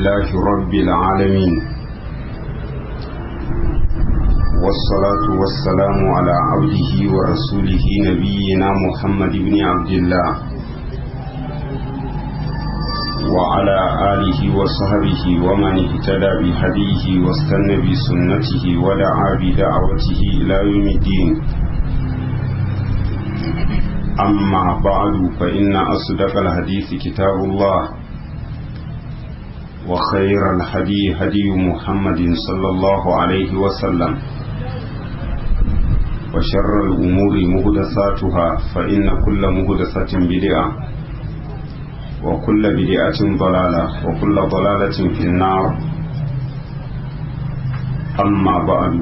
لله رب العالمين والصلاة والسلام على عبده ورسوله نبينا محمد بن عبد الله وعلى آله وصحبه ومن اهتدى بهديه واستنى بسنته ودعا بدعوته إلى يوم الدين أما بعد فإن أصدق الحديث كتاب الله وخير الهدي هدي محمد صلى الله عليه وسلم وشر الأمور مهدساتها فإن كل مهدسة بدعة وكل بدعة ضلالة وكل ضلالة في النار أما بعد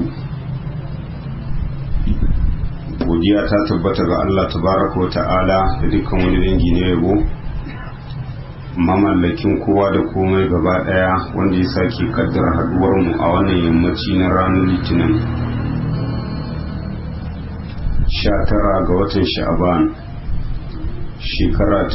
godiya ta tabbata ga Allah tabaraka wa ta'ala da dukkan wani dangi na yabo mamallakin kowa da komai gaba daya wanda ya sake kaddara haduwar mu a wannan yammaci na ranar litinin 19 ga watan sha'aban shekara ta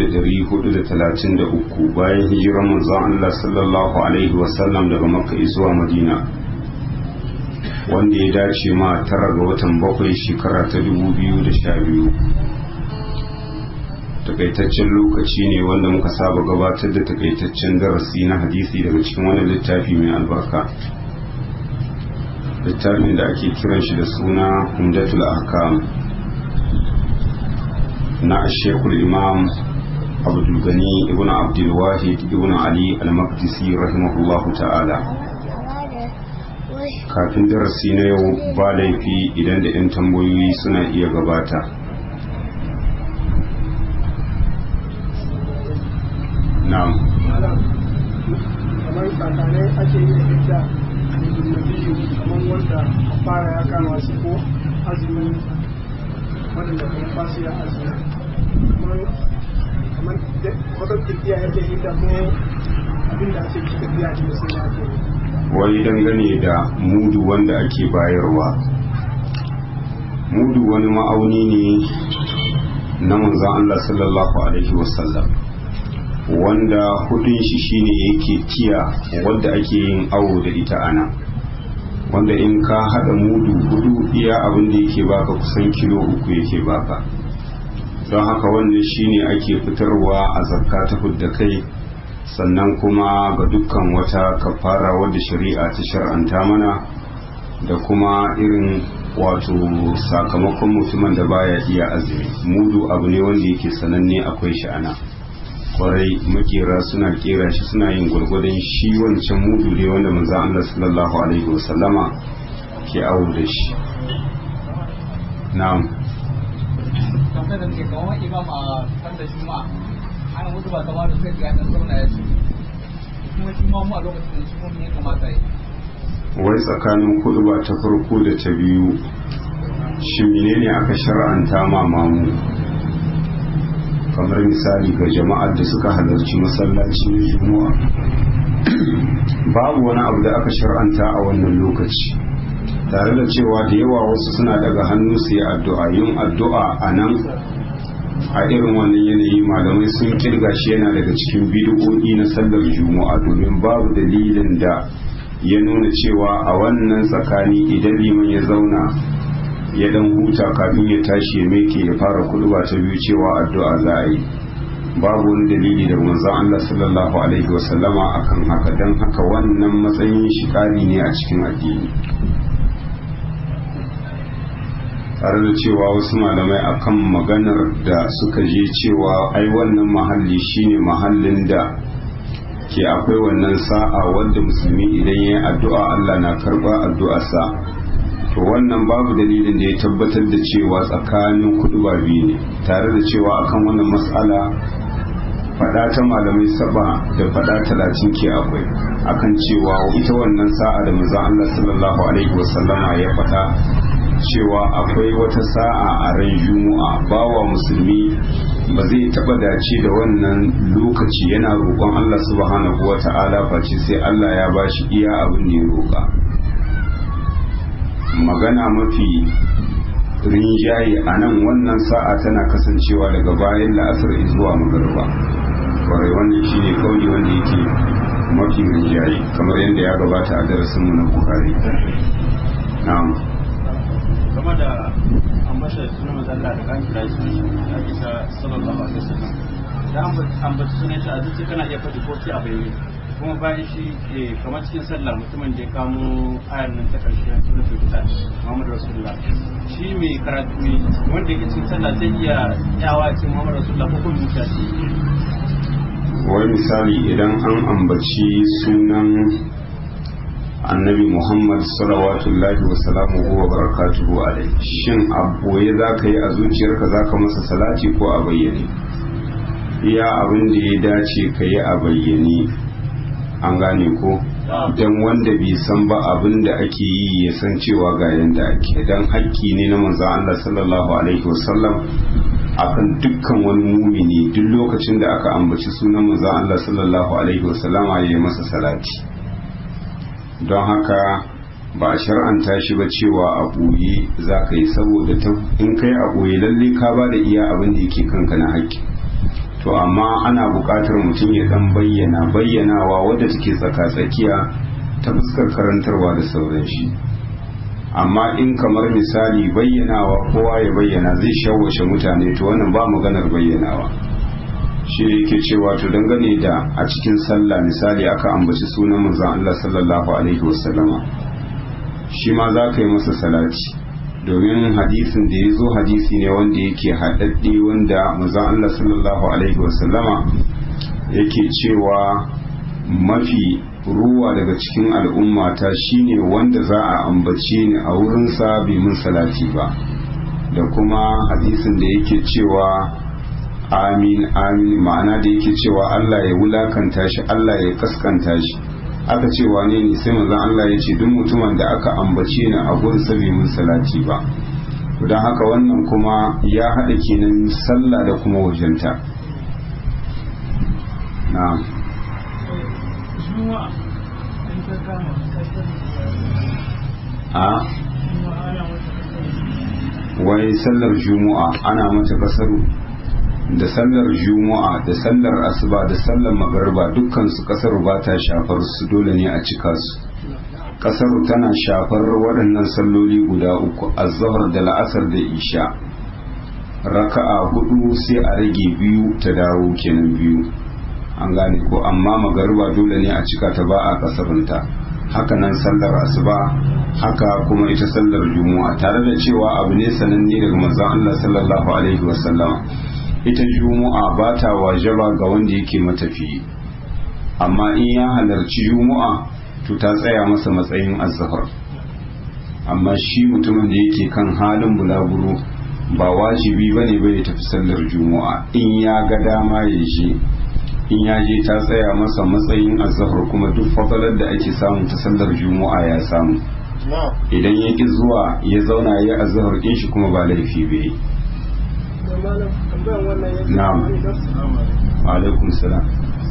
1433 bayan hijirar manzon Allah sallallahu alaihi wasallam daga makka zuwa madina wanda ya dace ma tara ga watan bakwai shekara ta 2012 takaitaccen lokaci ne wanda muka saba gabatar da takaitaccen darasi na hadisi daga cikin wani littafi mai albarka littafin da ake kiran shi da suna humdatul ahkam na shekul imam abdulgani ibn abdulwahid ibn ali al-maqdisi rahimahullahu ta'ala kafin darasi na yau ba laifi idan da 'yan tambayoyi suna iya gabata na'am kamar tsakanai ake yi da ita da biyu kamar wanda fara ya kama su ko azumin wadanda kuma ba su ya azumi kamar wata kirkiya yake yi da ko abinda ake cika biya da sai ya ake wai dangane da mudu wanda ake bayarwa mudu wani ma'auni ne na manzan Allah sallallahu alaihi wasallam wanda hudun shi shine yake tiya wadda ake yin awo da ita ana wanda in ka hada mudu hudu iya abin da yake baka kusan kilo uku yake baka don haka wannan shine ake fitarwa a zakka ta fudda kai sannan kuma ga dukkan wata kafara wadda shari'a ta shar'anta mana da kuma irin wato sakamakon mutumin da baya iya azumi mudu abu ne wanda yake sananne akwai shi ana kwarai makera suna kera shi suna yin gwargwadon shi wancan mudu ne wanda manzo Allah sallallahu alaihi wasallama ke awo da shi na'am kamar da ke kawo imam a kan da juma'a ana mutu ba kamar da suka ga dan zauna ya ce kuma shi ma mu a lokacin da shi kuma ya kamata yi wai tsakanin kuduba ta farko da ta biyu shi menene aka shar'anta ma mamu kamar misali ga jama'ar da suka halarci masallaci na juma'a babu wani abu da aka shar'anta a wannan lokaci tare da cewa da yawa wasu suna daga hannu su yi addu'a yin addu'a a nan a irin wannan yanayi malamai sun kirga shi yana daga cikin bid'o'i na sallar juma'a domin babu dalilin da ya nuna cewa a wannan tsakani idan liman ya zauna ya dan huta kafin ya tashi ya meke ya fara kuduba ta biyu cewa addu'a za a yi babu wani dalili da manzon Allah sallallahu alaihi wasallama akan haka dan haka wannan matsayin shi kari ne a cikin addini tare da cewa wasu malamai akan maganar da suka je cewa ai wannan mahalli shine mahallin da ke akwai wannan sa'a wanda musulmi idan ya yi addu'a Allah na karɓa addu'arsa to wannan babu dalilin da ya tabbatar da cewa tsakanin kudu ba biyu ne tare da cewa akan wannan matsala fada ta malamai saba da fada talatin ke akwai akan cewa ita wannan sa'a da manzon Allah sallallahu alaihi wasallama ya faɗa cewa akwai wata sa'a a ran juma'a bawa musulmi ba zai taba dace da wannan lokaci yana roƙon Allah subhanahu wa ta'ala face sai Allah ya bashi iya abin da ya roƙa magana mafi rinjaye a nan wannan sa'a tana kasancewa daga bayan la'asar zuwa magarba kwarai wannan shine kauli wanda yake mafi rinjaye kamar yadda ya gabata a darasinmu na bukari na'am game da ambata sunan mazalla da kan kira su a bisa sallallahu alaihi wasallam da ambata sunan shi a zuci kana iya faɗi ko sai a bayyane kuma bayan shi kamar cikin sallah mutumin da ya kamo ayar nan ta karshe sunan fitan Muhammad Rasulullah shi mai karatu ne wanda yake cikin sallah zai iya yawa cikin Muhammad Rasulullah ko kuma zuciya wai misali idan an ambaci sunan annabi muhammad salawatullahi wa salamuhu wa barakatuhu alai shin aboye za ka yi a zuciyarka za ka masa salati ko a bayyane iya abin da ya dace ka yi a bayyane an gane ko don wanda bai san ba abin da ake yi ya san cewa ga yanda ake don haƙƙi ne na manzan Allah sallallahu alaihi wasallam akan dukkan wani mumini duk lokacin da aka ambaci sunan manzon Allah sallallahu alaihi wasallama ya yi masa salati don haka ba a shar'anta shi ba cewa a ɓoye za ka yi saboda in kai a ɓoye lalle ka ba da iya abin da yake kanka na haƙƙi to amma ana buƙatar mutum ya dan bayyana bayyanawa wadda take tsaka-tsakiya ta fuskar karantarwa da sauran shi amma in kamar misali bayyanawa kowa ya bayyana zai shawashe mutane to wannan ba maganar bayyanawa shi yake cewa to dangane da a cikin sallah misali aka ambaci sunan manzon Allah sallallahu alaihi wasallama shi ma za ka yi masa salati domin hadisin da ya zo hadisi ne wanda yake haɗaɗɗe wanda manzon Allah sallallahu alaihi wasallama yake cewa mafi ruwa daga cikin al'ummata shine wanda za a ambace ni a wurinsa bai mun salati ba da kuma hadisin da yake cewa amin amin ma'ana da yake cewa Allah ya wulakanta shi Allah ya kaskanta shi aka ce wane ne sai manzon Allah ya ce duk mutumin da aka ambace ni a gurinsa bai mun salati ba don haka wannan kuma ya haɗa kenan sallah da kuma wajenta na'am a wai sallar juma'a ana mata kasaru da sallar juma'a da sallar asuba da sallar magarba dukkan su kasaru ba ta shafar su dole ne a cika su kasaru tana shafar waɗannan salloli guda uku azhar da la'asar da isha raka'a hudu sai a rage biyu ta dawo kenan biyu an gane ko amma magariba dole ne a cika ta ba a kasarunta haka nan sallar asuba haka kuma ita sallar juma'a tare da cewa abu ne sananne daga manzon Allah sallallahu alaihi wasallam ita juma'a ba ta wajaba ga wanda yake matafiyi amma in ya halarci juma'a to ta tsaya masa matsayin azhar amma shi mutumin da yake kan halin bulaguro ba wajibi bane bai tafi sallar juma'a in ya ga dama ya je in ya je ta tsaya masa matsayin azahar kuma duk fadalar da ake samu ta sallar juma'a ya samu idan ya ki zuwa ya zauna ya azahar din shi kuma ba laifi bai na'am alaikum salam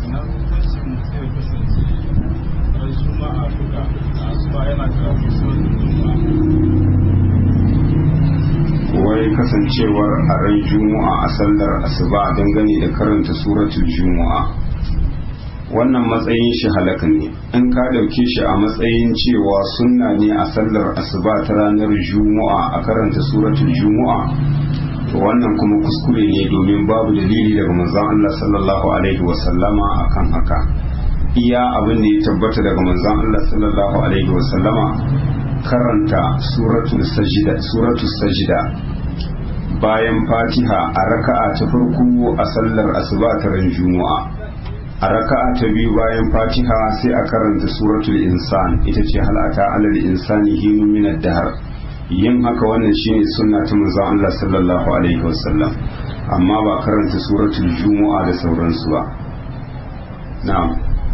wai kasancewar a ran juma'a a sallar asuba dangane da karanta suratul juma'a wannan matsayin shi halaka ne in ka dauke shi a matsayin cewa sunna ne a sallar asuba ta ranar juma'a a karanta suratul juma'a to wannan kuma kuskure ne domin babu dalili daga manzon Allah sallallahu alaihi wasallama akan haka iya abin da ya tabbata daga manzon Allah sallallahu alaihi wasallama karanta suratul sajida suratul sajida bayan fatiha a raka'a ta farko a sallar asuba ta ran juma'a a raka'a ta biyu bayan fatiha sai a karanta suratul insan ita ce halata alal insani hinu min ad-dahr yin haka wannan shine sunna ta manzon Allah sallallahu alaihi wasallam amma ba karanta suratul juma'a da sauransu ba na'am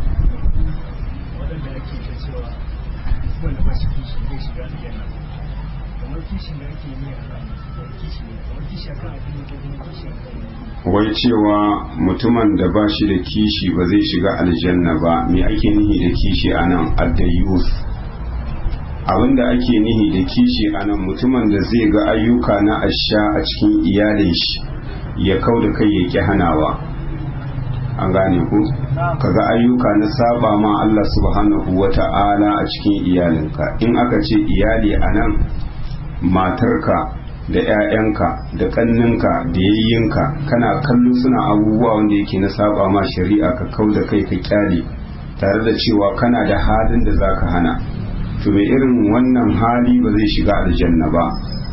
wai cewa mutumin da ba shi da kishi ba zai shiga aljanna ba me ake nihi da kishi anan addayus abinda ake nihi da kishi anan mutumin da zai ga ayyuka na asha a cikin iyalin shi ya kau da kai ya ki hanawa an gane ku kaga ayyuka na saba ma Allah subhanahu wata'ala a cikin iyalinka in aka ce iyali a nan matarka da 'ya'yanka da ƙanninka da yayyinka kana kallo suna abubuwa wanda yake na saba ma shari'a ka kau da kai ka kyale tare da cewa kana da halin da zaka hana to mai irin wannan hali ba zai shiga aljanna ba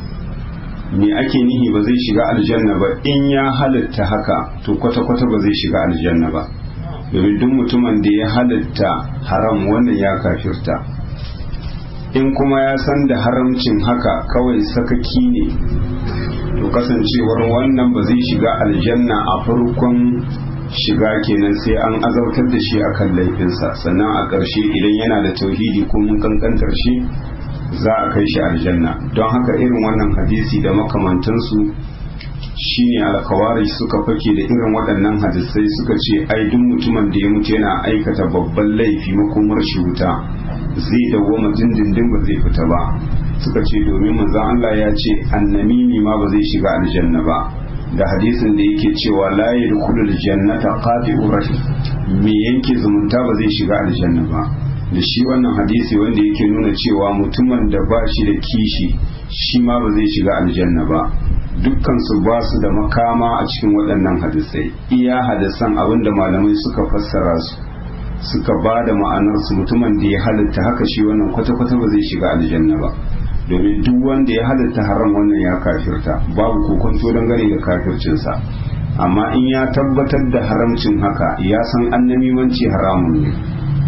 me ake nihi ba zai shiga aljanna ba in ya halitta haka to kwata-kwata ba zai shiga aljanna ba domin duk mutumin da ya halitta haram wannan ya kafirta in kuma ya san da haramcin haka kawai sakaki ne to kasancewar wannan ba zai shiga aljanna a farkon shiga kenan sai an azautar da shi akan laifinsa sannan a ƙarshe idan yana da tauhidi ko mun kankantar shi za a kai shi aljanna don haka irin wannan hadisi da makamantansu shine alkawari suka fake da irin waɗannan hadisai suka ce ai duk mutumin da ya mutu yana aikata babban laifi makomar shi wuta zai dawwama dindindin ba zai fita ba suka ce domin manzon Allah ya ce annamimi ma ba zai shiga aljanna ba da hadisin da yake cewa la yadkhulul jannata qati'ur rahim me yanke zumunta ba zai shiga aljanna ba da shi wannan hadisi wanda yake nuna cewa mutumin da ba shi da kishi shi ma ba zai shiga aljanna ba dukkan su ba su da makama a cikin waɗannan hadisai iya hadisan abinda malamai suka fassara su suka ba da ma'anar su mutumin da ya halitta haka shi wannan kwata-kwata ba zai shiga aljanna ba domin duk wanda ya halitta haram wannan ya kafirta babu kokonto dangane da kafircinsa amma in ya tabbatar da haramcin haka ya san annamimanci haramun ne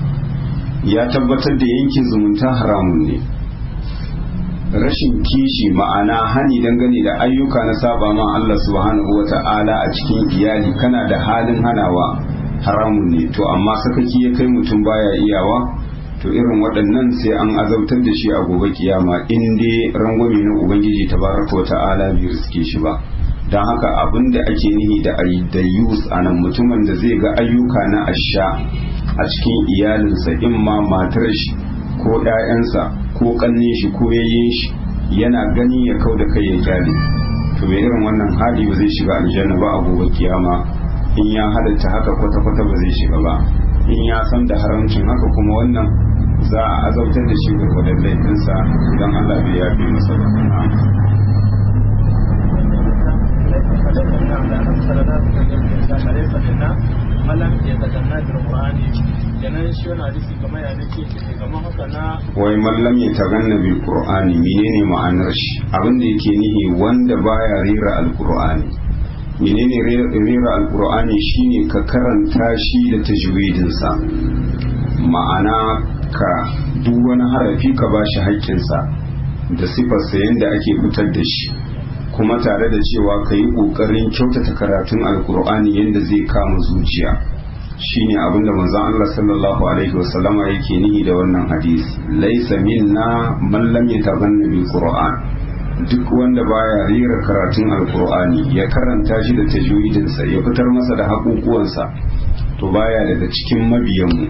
ya tabbatar da yankin zumunta haramun ne rashin kishi ma'ana hani dangane da ayyuka na saba ma Allah subhanahu wa ta'ala a cikin iyali kana da halin hanawa haramun ne to amma sakaki ya kai mutum baya iyawa to irin waɗannan sai an azabtar da shi a gobe kiyama in dai rangwame na ubangiji tabaraka wa ta'ala bai riske shi ba don haka abin da ake nihi da ayyus a nan mutumin da zai ga ayyuka na asha a cikin iyalinsa in ma matar shi ko ‘ya'yansa ko ƙanne shi ko yayyen shi yana gani ya kau da kai ya kyale to mai irin wannan hali ba zai shiga aljanna ba a gobe kiyama in ya halatta haka kwata-kwata ba zai shiga ba in ya san da haramcin haka kuma wannan za a azabtar da shi gwargwadon laifinsa idan Allah bai yafe masa ba malam ya taganna da Qur'ani kenan shi wannan hadisi kamar ya nake kamar haka na wai mallam ya taganna bil qur'ani menene ma'anar shi abin da yake nihi wanda baya rera alqur'ani menene rera alqur'ani shine ka karanta shi da tajwidin sa ma'ana ka duk wani harafi ka bashi haƙƙinsa da sifarsa yanda ake fitar da shi kuma tare da cewa ka yi ƙoƙarin kyautata karatun alkur'ani yadda zai kama zuciya shine abinda manzon Allah sallallahu alaihi wasallama yake nihi da wannan hadisi laisa minna man lam yatabanna bil qur'an duk wanda baya rera karatun alkur'ani ya karanta shi da tajwidin sa ya fitar masa da haƙuƙuwansa to baya daga cikin mabiyanmu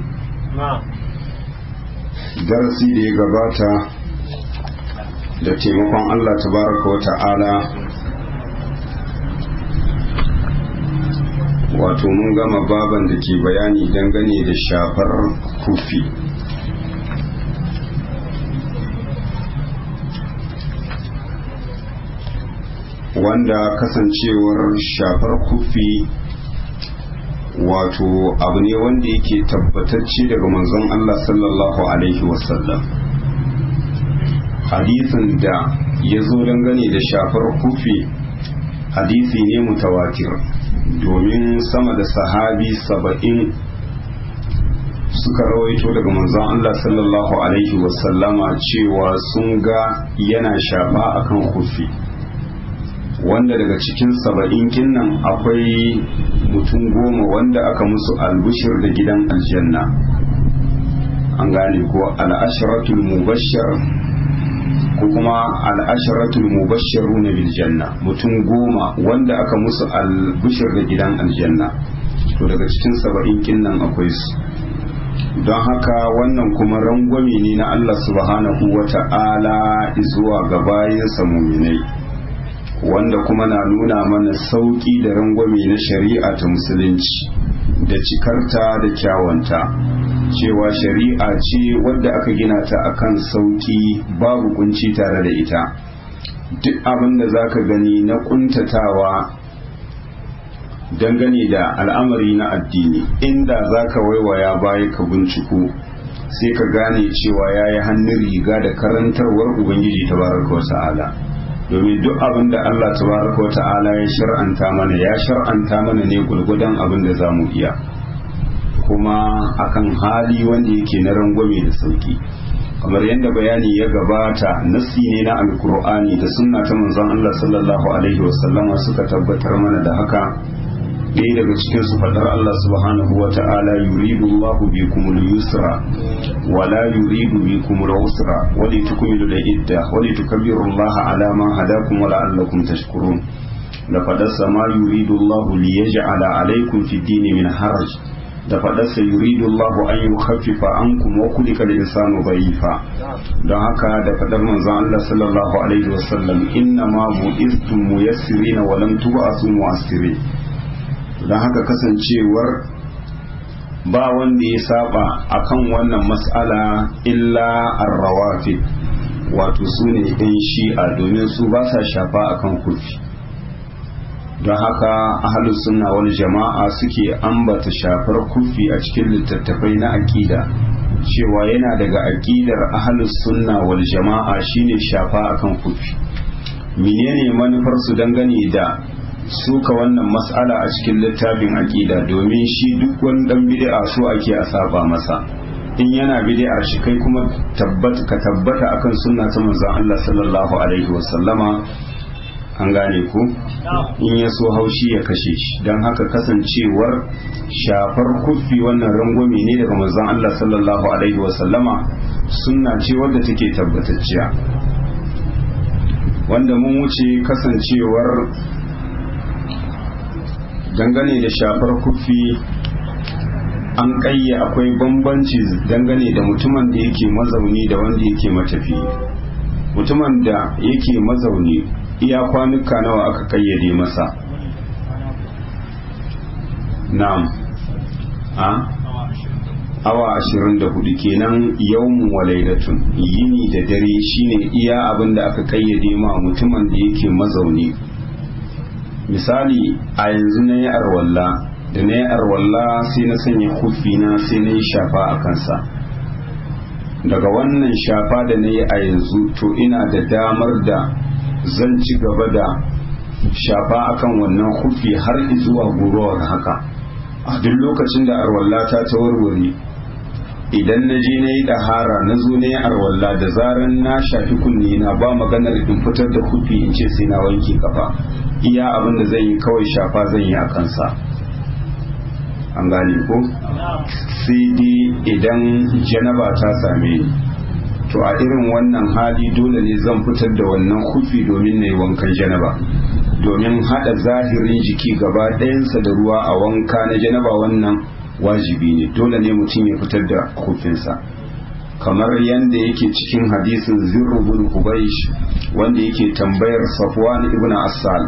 darasi da ya gabata da taimakon Allah tabaraka wa ta'ala wato mun gama baban da ke bayani dangane da shafar kufi wanda kasancewar shafar kufi wato abu ne wanda yake tabbatacce daga manzon Allah sallallahu alaihi wasallam hadisin da ya zo dangane da shafar kufi hadisi ne mutawatir domin sama da sahabi saba'in suka rawaito daga manzon Allah sallallahu alaihi wasallama cewa sun ga yana shafa akan kufi wanda daga cikin saba'in kinnan akwai mutum goma wanda aka musu albushir da gidan aljanna an gane ko al'asharatul mubashshar ko kuma al'asharatul mubashsharuna bil janna mutum goma wanda aka musu albushir da gidan aljanna to daga cikin saba'in kinnan akwai su don haka wannan kuma rangwame ne na Allah subhanahu wa ta'ala zuwa ga bayansa muminai wanda kuma na nuna mana sauƙi da rangwame na shari'a ta musulunci da cikarta da kyawanta cewa shari'a ce wadda aka gina ta akan sauki babu kunci tare da ita duk abin da za ka gani na kuntatawa dangane da al'amari na addini inda za ka waiwaya baya ka binciko sai ka gane cewa ya yi hannun riga da karantarwar ubangiji tabaraka wata'ala domin duk abin da allah tabaraka wata'ala ya shar'anta mana ya shar'anta mana ne gulgudan abin da za mu iya kuma akan hali wanda yake na rangwame da sauki kamar yadda bayani ya gabata nassi ne na alkur'ani da sunna ta manzon Allah sallallahu alaihi wasallama suka tabbatar mana da haka ɗaya daga cikin su faɗar Allah subhanahu wa ta'ala yuridu Allahu bikum al-yusra wa la yuridu bikum al-usra wa li tukmilu al-idda wa li tukabbiru Allah ala ma hadakum wa la'allakum tashkurun da fadarsa ma yuridu Allahu li yaj'ala alaykum fi dini min haraj da fadarsa yuridu Allahu an yukhaffifa ankum wa kulika al-insanu dha'ifa don haka da fadar manzon Allah sallallahu alaihi wasallam inna ma bu'istum muyassirin wa lam tub'asu mu'assirin don haka kasancewar ba wanda ya saba akan wannan mas'ala illa arrawafi wato su ne ɗan shi'a domin su ba sa shafa akan kufi don haka ahalus sunna wal jama'a suke ambata shafar kufi a cikin littattafai na aƙida cewa yana daga aƙidar ahalus sunna wal jama'a shine shafa akan kufi menene manufar su dangane da suka wannan mas'ala a cikin littafin aƙida domin shi duk wani dan bid'a so ake a saba masa in yana bid'ar shi kai kuma tabbata ka tabbata akan sunna ta manzon Allah sallallahu alaihi wasallama an gane ku in ya so haushi ya kashe shi don haka kasancewar shafar kufi wannan rangwame ne daga manzon Allah sallallahu alaihi wasallama sunna ce wadda take tabbatacciya wanda mun wuce kasancewar dangane da shafar kufi an ƙayya akwai bambanci dangane da mutumin da yake mazauni da wanda yake matafi mutumin da yake mazauni iya kwanuka nawa aka kayyade masa na'am a awa ashirin da hudu kenan yawmun walailatun yini da dare shine iya abin da aka kayyade ma mutumin da yake mazauni misali a yanzu na yi arwalla da na yi arwalla sai na sanya na sai na yi shafa a kansa daga wannan shafa da na yi a yanzu to ina da damar da zan ci gaba da shafa akan wannan kufi har zuwa gurowar haka a duk lokacin da arwallata ta warware idan na je na yi ɗahara na zo na yi arwalla da zaran na shafi kunne na ba maganar in fitar da kufi in ce sai na wanke kafa iya abin da zan yi kawai shafa zan yi a kansa an gane ko sai dai idan janaba ta same ni to a irin wannan hali dole ne zan fitar da wannan kufi domin na yi wankan janaba domin hada zahirin jiki gaba ɗayansa da ruwa a wanka na janaba wannan wajibi ne dole ne mutum ya fitar da kufinsa kamar yadda yake cikin hadisin zirru bin hubaish wanda yake tambayar safwan ibn assal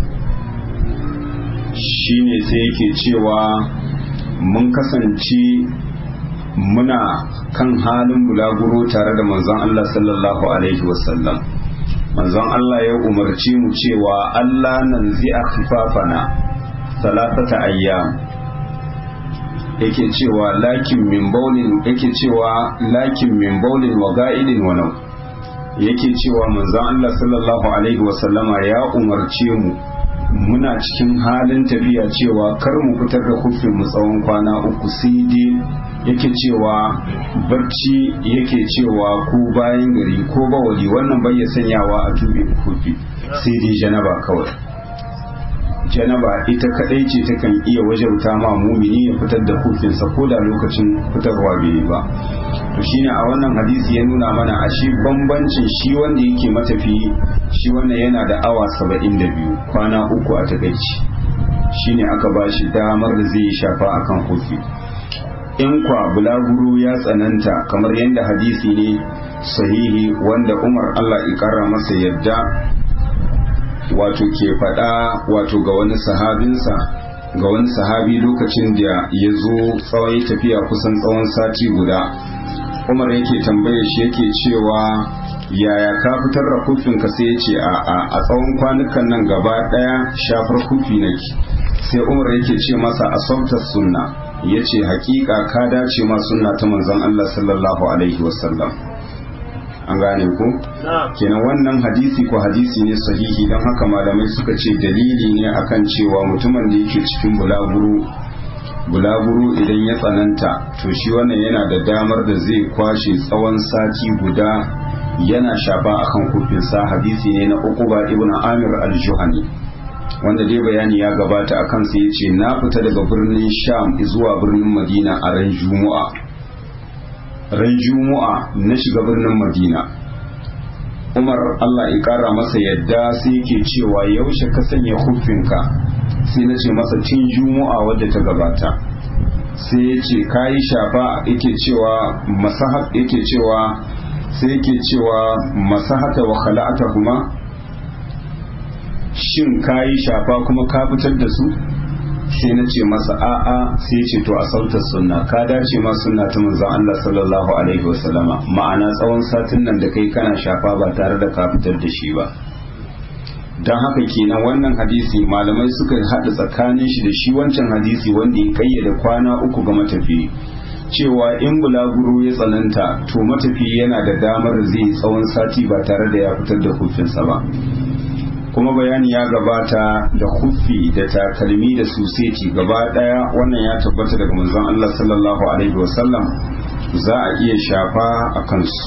shine sai yake cewa mun kasance muna kan halin bulaguro tare da manzon Allah sallallahu alaihi wasallam manzon Allah ya umarci mu cewa Allah nan zai a khifafana salatata ayyam yake cewa lakin min baulin yake cewa lakin min baulin wa ga'idin wa nau yake cewa manzon Allah sallallahu alaihi wasallama ya umarce mu muna cikin halin tafiya cewa kar mu fitar da kufin mu tsawon kwana uku sai dai yake cewa barci yake cewa ko bayan gari ko bawali wannan bai sanyawa a tube kufi sai dai janaba kawai janaba ita kadai ce takan iya wajauta ma mumini ya fitar da kufinsa ko da lokacin fitarwa bai ba to shine a wannan hadisi ya nuna mana a shi bambancin shi wanda yake matafiyi shi wannan yana da awa saba'in da biyu kwana uku a takaici shine aka ba shi damar da zai shafa akan kufi in kwa bulaguro ya tsananta kamar yadda hadisi ne sahihi wanda umar allah ikara masa yadda wato ke faɗa wato ga wani sahabinsa ga wani sahabi lokacin da ya zo tsawon tafiya kusan tsawon sati guda umar yake tambaye shi yake cewa yaya ka fitar da kufinka sai ya ce a a a tsawon kwanukan nan gaba daya shafar kufi nake sai umar yake ce masa asabtar sunna ya ce hakika ka dace ma sunna ta manzon Allah sallallahu alaihi wasallam an gane ku kenan wannan hadisi ko hadisi ne sahihi don haka malamai suka ce dalili ne akan cewa mutumin da yake cikin bulaguro bulaguro idan ya tsananta to shi wannan yana da damar da zai kwashe tsawon sati guda yana shafa akan kufinsa hadisi ne na uquba ibn amir al-juhani wanda dai bayani ya gabata a kansa ya ce na fita daga birnin sham zuwa birnin madina a ran juma'a ran juma'a na shiga birnin madina umar allah ya kara masa yadda sai yake cewa yaushe ka sanya hufinka sai na ce masa tun juma'a wadda ta gabata sai ya ce ka yi shafa yake cewa masahat yake cewa sai yake cewa masahata wa khala'ata kuma shin ka yi shafa kuma ka fitar da su sai na ce masa a'a sai ce to a sautar sunna ka dace ma sunna ta manzon Allah sallallahu alaihi wasallama ma'ana tsawon satin nan da kai kana shafa ba tare da ka fitar da shi ba don haka kenan wannan hadisi malamai suka haɗa tsakanin shi da shi wancan hadisi wanda ya kayyade kwana uku ga matafi cewa in bulaguro ya tsananta to matafi yana da damar zai tsawon sati ba tare da ya fitar da hufinsa ba kuma bayani ya gabata da huffi da takalmi da suseti gaba daya wannan ya tabbata daga manzon Allah sallallahu alaihi wasallam za a iya shafa a kansu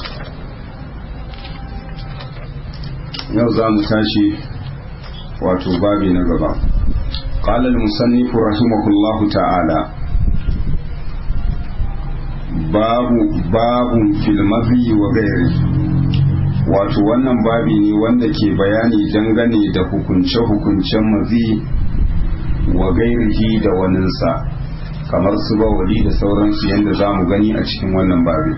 yau za mu tashi wato babi na gaba قال المصنف رحمه الله تعالى باب باب في المذي وغيره wato wannan babi ne wanda ke bayani dangane da hukunce-hukuncen mazi wa gairihi da waninsa kamar su bawali da sauransu yadda za mu gani a cikin wannan babi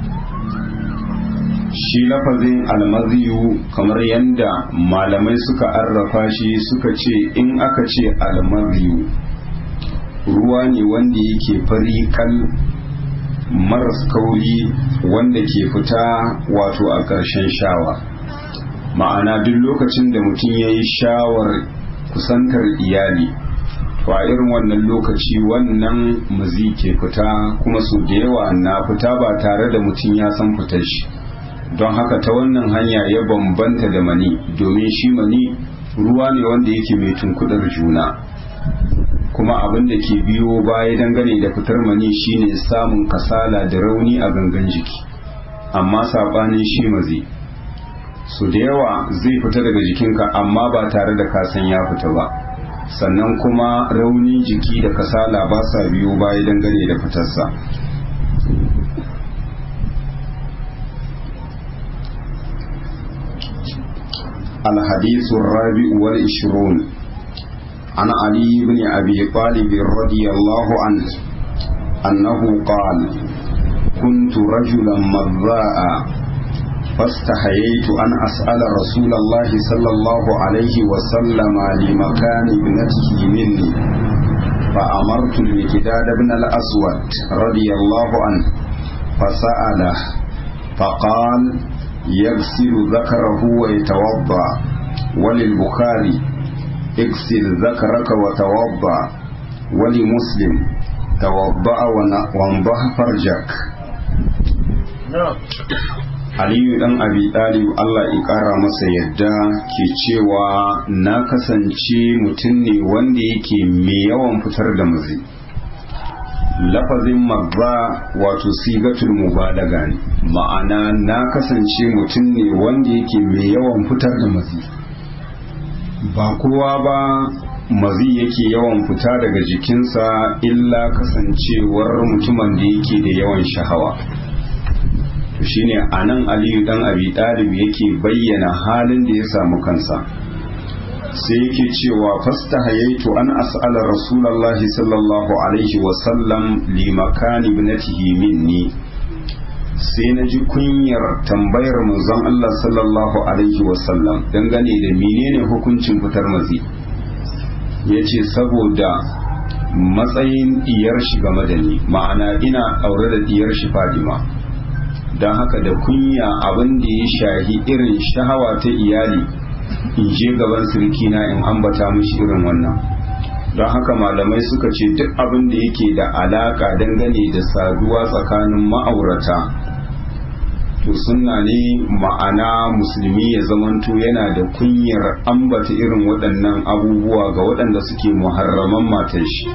shi lafazin almaziyu kamar yadda malamai suka arrafa shi suka ce in aka ce almaziyu ruwa ne wanda yake fari kal maras kauri wanda ke fita wato a ƙarshen shawa ma'ana duk lokacin da mutum ya yi shawar kusantar iyali to a irin wannan lokaci wannan mazi ke fita kuma su da yawa na fita ba tare da mutum ya san fitar shi don haka ta wannan hanya ya bambanta da mani domin shi mani ruwa ne wanda yake mai tunkudar juna kuma abin da ke biyo baya dangane da fitar mani shine samun kasala da rauni a gangan jiki amma sabanin shi mazi su da yawa zai fita daga jikinka amma ba tare da kasan ya fita ba sannan kuma raunin jiki da kasala ba sa biyo baya dangane da fitarsa الحديث الرابع والعشرون عن علي بن أبي طالب رضي الله عنه أنه قال كنت رجلا مذاء فاستحييت أن أسأل رسول الله صلى الله عليه وسلم لمكان ابنته مني فأمرت المكداد بن الأسود رضي الله عنه فسأله فقال يغسل ذكره ويتوضأ وللبخاري اغسل ذكرك وتوضا ولمسلم توضا وانضح فرجك Aliyu dan Abi Talib Allah ya ƙara masa yadda ke cewa na kasance mutum ne wanda yake mai yawan fitar da mazi. Lafazin magba wato sigatul mubalaga ne, ma'ana na kasance mutum ne wanda yake mai yawan fitar da mazi. ba kowa ba mazi yake yawan fita daga jikinsa illa kasancewar mutumin da yake da yawan shahawa to shine a nan aliyu dan abi ɗalib yake bayyana halin da ya samu kansa sai yake cewa fasta hayaitu an as'ala rasulallahi sallallahu alaihi wasallam li makani ibnatihi minni sai na ji kunyar tambayar manzon Allah sallallahu alaihi wasallam dangane da menene hukuncin fitar mazi ya ce saboda matsayin diyar shi game da ni ma'ana ina aure da diyar shi fadima don haka da kunya abin da ya shahi irin shahawa ta iyali in je gaban sirkina in ambata mishi irin wannan don haka malamai suka ce duk abin da yake da alaka dangane da saduwa tsakanin ma'aurata to sunna ne ma'ana musulmi ya zamanto yana da kunyar ambata irin waɗannan abubuwa ga waɗanda suke muharraman matan shi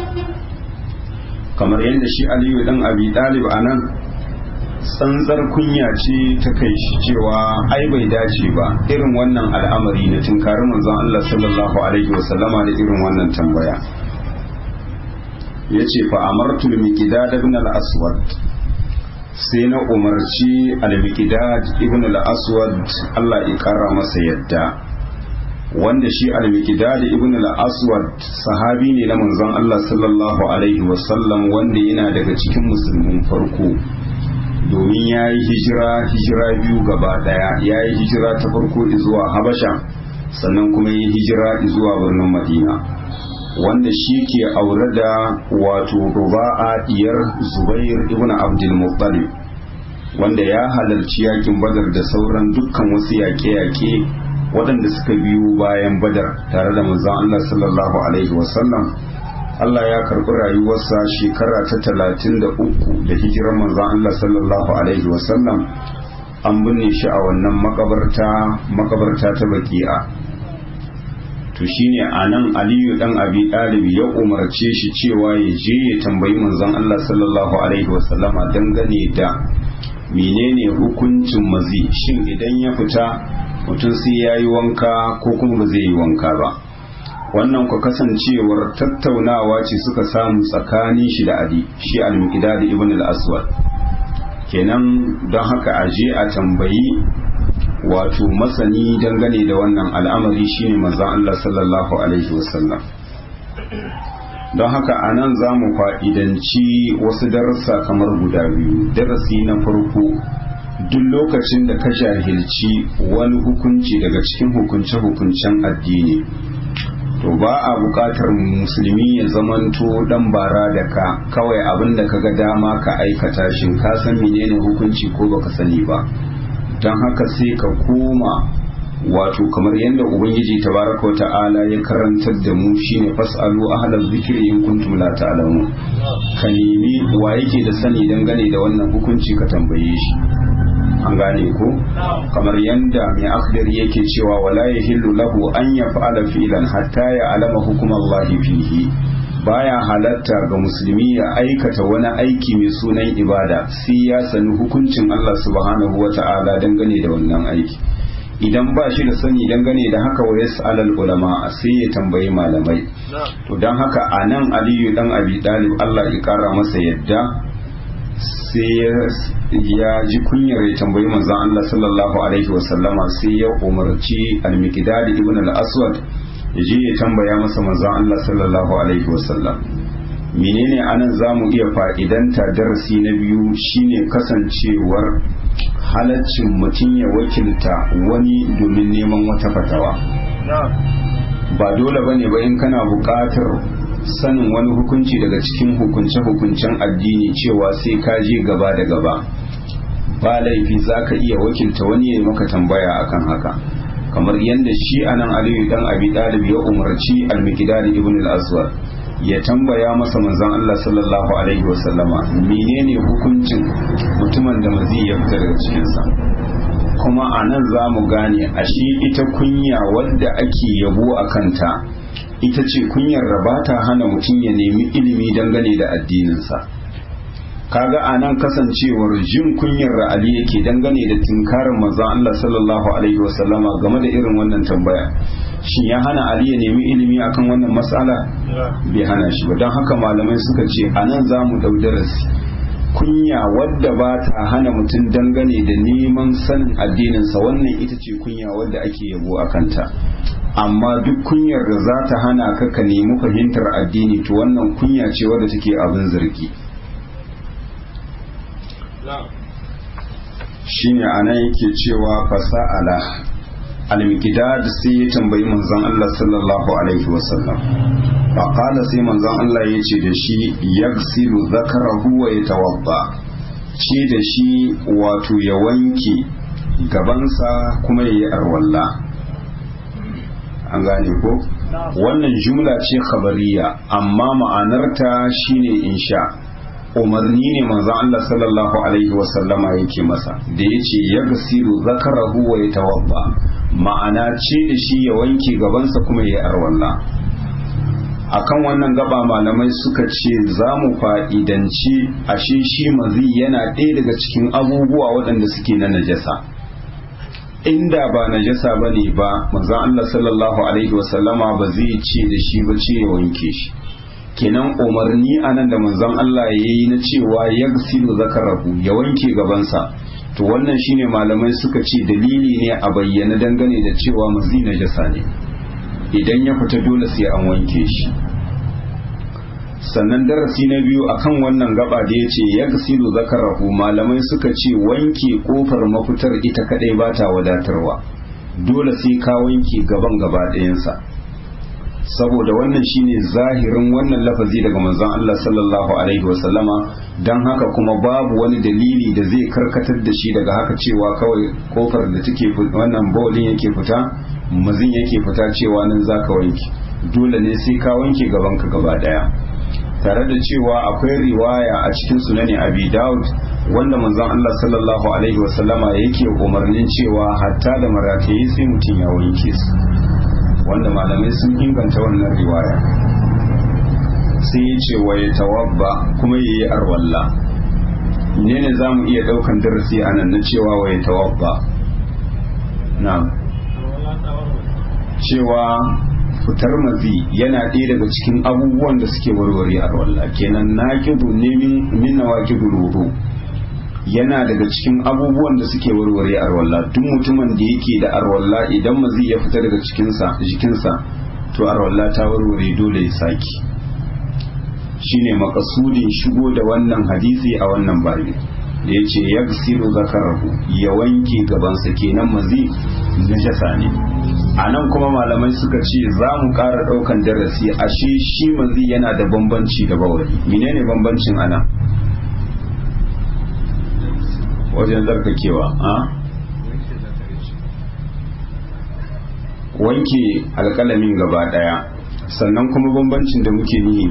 kamar yadda shi aliyu dan abi ɗalib a nan tsantsar kunya ce ta kai shi cewa ai bai dace ba irin wannan al'amari na tunkari manzon Allah sallallahu alaihi wasallama da irin wannan tambaya yace fa amartu al-miqdad ibn al-aswad sai na umarci al-miqdad ibn al-aswad Allah ya kara masa yadda wanda shi al-miqdad ibn al-aswad sahabi ne na manzon Allah sallallahu alaihi wasallam wanda yana daga cikin musulmin farko domin ya yi hijira hijira biyu gaba daya ya yi hijira ta farko zuwa habasha sannan kuma yi hijira zuwa birnin madina wanda shi ke aure da wato ruba'a diyar zubair ibn abdul muttalib wanda ya halarci yakin badar da sauran dukkan wasu yaƙe-yaƙe waɗanda suka biyu bayan badar tare da manzon Allah sallallahu alaihi wasallam Allah ya karɓi rayuwarsa shekara ta talatin da uku da hijirar manzon Allah sallallahu alaihi wasallam an binne shi a wannan makabarta makabarta ta baki'a to shine anan Aliyu dan Abi Talib ya umarce shi cewa ya je ya tambayi manzon Allah sallallahu alaihi wasallama dangane da menene hukuncin mazi shin idan ya fita mutum sai ya yi wanka ko kuma ba zai yi wanka ba wannan ku kasancewar tattaunawa ce suka samu tsakanin shi da Ali shi al-Miqdad ibn al-Aswad kenan don haka aje a tambayi wato masani dangane da wannan al'amari shine manzon Allah sallallahu alaihi wasallam don haka a nan za mu fa'idanci wasu darussa kamar guda biyu darasi na farko duk lokacin da ka jahilci wani hukunci daga cikin hukunce-hukuncen addini to ba a bukatar musulmi ya zamanto dan bara da ka kawai abin da kaga dama ka aikata shin ka san menene hukunci ko baka sani ba don haka sai ka koma wato kamar yadda ubangiji tabaraka wa ta'ala ya karantar da mu shine fasalu ahlal zikri in kuntum la ta'lamun ka nemi wa yake da sani dangane da wannan hukunci ka tambaye shi an gane ko kamar yanda mai akhdar yake cewa wala yahillu lahu an yaf'ala fi'lan hatta ya alama hukumallahi fihi baya halatta ga musulmi ya aikata wani aiki mai sunan ibada sai ya sani hukuncin Allah subhanahu wa ta'ala dangane da wannan aiki idan ba shi da sani dangane da haka wa yas'alal ulama sai ya tambayi malamai to dan haka anan aliyu dan abi dalib Allah ya kara masa yadda sai ya ji kunyar ya tambayi manzon Allah sallallahu alaihi wasallama sai ya umarci al-miqdad ibn al-aswad ya je ya tambaya masa manzon Allah sallallahu alaihi wasallam menene anan zamu iya fa'idanta darasi na biyu shine kasancewar halaccin mutum ya wakilta wani domin neman wata fatawa ba dole bane ba in kana buƙatar sanin wani hukunci daga cikin hukunce-hukuncen addini cewa sai ka je gaba da gaba ba laifi za ka iya wakilta wani ya maka tambaya akan haka kamar yadda shi anan aliyu dan abi dalib ya umarci al-miqdad ibn al-aswad ya tambaya masa manzon Allah sallallahu alaihi wasallama menene hukuncin mutumin da mazi ya fita daga cikinsa kuma a nan za mu gane ashe ita kunya wadda ake yabo a kanta ita ce kunyar da ba ta hana mutum ya nemi ilimi dangane da addininsa kaga a nan kasancewar jin kunyar da Ali yake dangane da tinkarin manzon Allah sallallahu alaihi wasallama game da irin wannan tambaya shin ya hana Ali ya nemi ilimi akan wannan matsala bai hana shi ba don haka malamai suka ce a nan za mu dau darasi kunya wadda ba ta hana mutum dangane da neman sanin addininsa wannan ita ce kunya wadda ake yabo a kanta amma duk kunyar da za ta hana ka ka nemi fahimtar addini to wannan kunya ce wadda take abin zargi shine anan yake cewa fasa'ala al-miqdad sai ya tambayi manzon Allah sallallahu alaihi wasallam fa qala sai manzon Allah ya ce da shi yaghsilu zakarahu wa yatawadda ce da shi wato ya wanke gabansa kuma ya yi arwalla an gane ko wannan jumla ce khabariya amma ma'anarta shine insha umarni ne manzon Allah sallallahu alaihi wasallama yake masa da yace yaghsilu zakarahu wa yatawadda ma'ana ce da shi ya wanke gabansa kuma ya arwalla akan wannan gaba malamai suka ce za mu fa'idanci ashe shi mazi yana ɗaya daga cikin abubuwa waɗanda suke na najasa inda ba najasa ba ne ba manzon Allah sallallahu alaihi wasallama ba zai ce da shi ba ce ya wanke shi kenan umarni anan da manzon Allah ya yi na cewa ya gasilu zakarahu ya wanke gabansa to wannan shine malamai suka ce dalili ne a bayyana dangane da cewa mazi najasa ne idan ya fita dole sai an wanke shi sannan darasi na biyu akan wannan gaba da ya ce ya gasilu zakarahu malamai suka ce wanke kofar mafitar ita kadai ba ta wadatarwa dole sai ka wanke gaban gaba ɗayansa saboda wannan shine zahirin wannan lafazi daga manzon Allah sallallahu alaihi wasallama don haka kuma babu wani dalili da zai karkatar da shi daga haka cewa kawai kofar da take wannan bawlin yake fita mazin yake fita cewa nan zaka wanke dole ne sai ka wanke gabanka gaba daya tare da cewa akwai riwaya a cikin sunani abi daud wanda manzon Allah sallallahu alaihi wasallama yake umarnin cewa hatta da maratayi sai mutum ya wanke su wanda malamai sun inganta wannan riwaya sai ya ce wa ya tawabba kuma ya yi arwalla ne ne za mu iya daukan darasi a nan na cewa wa ya tawabba na cewa fitar mazi yana ɗaya daga cikin abubuwan da suke warware arwalla kenan na kibu ne min nawa kibu rubu yana daga cikin abubuwan da suke warware arwalla duk mutumin da yake da arwalla idan mazi ya fita daga cikinsa jikinsa to arwalla ta warware dole ya saki shine makasudin shigo da wannan hadisi a wannan babi da ya ce ya zakarahu ya wanke gabansa kenan mazi najasa ne a nan kuma malamai suka ce za mu ƙara ɗaukan darasi ashe shi mazi yana da bambanci da bawali menene bambancin ana wajen zarkakewa a wanke alƙalamin gaba ɗaya sannan kuma bambancin da muke nihi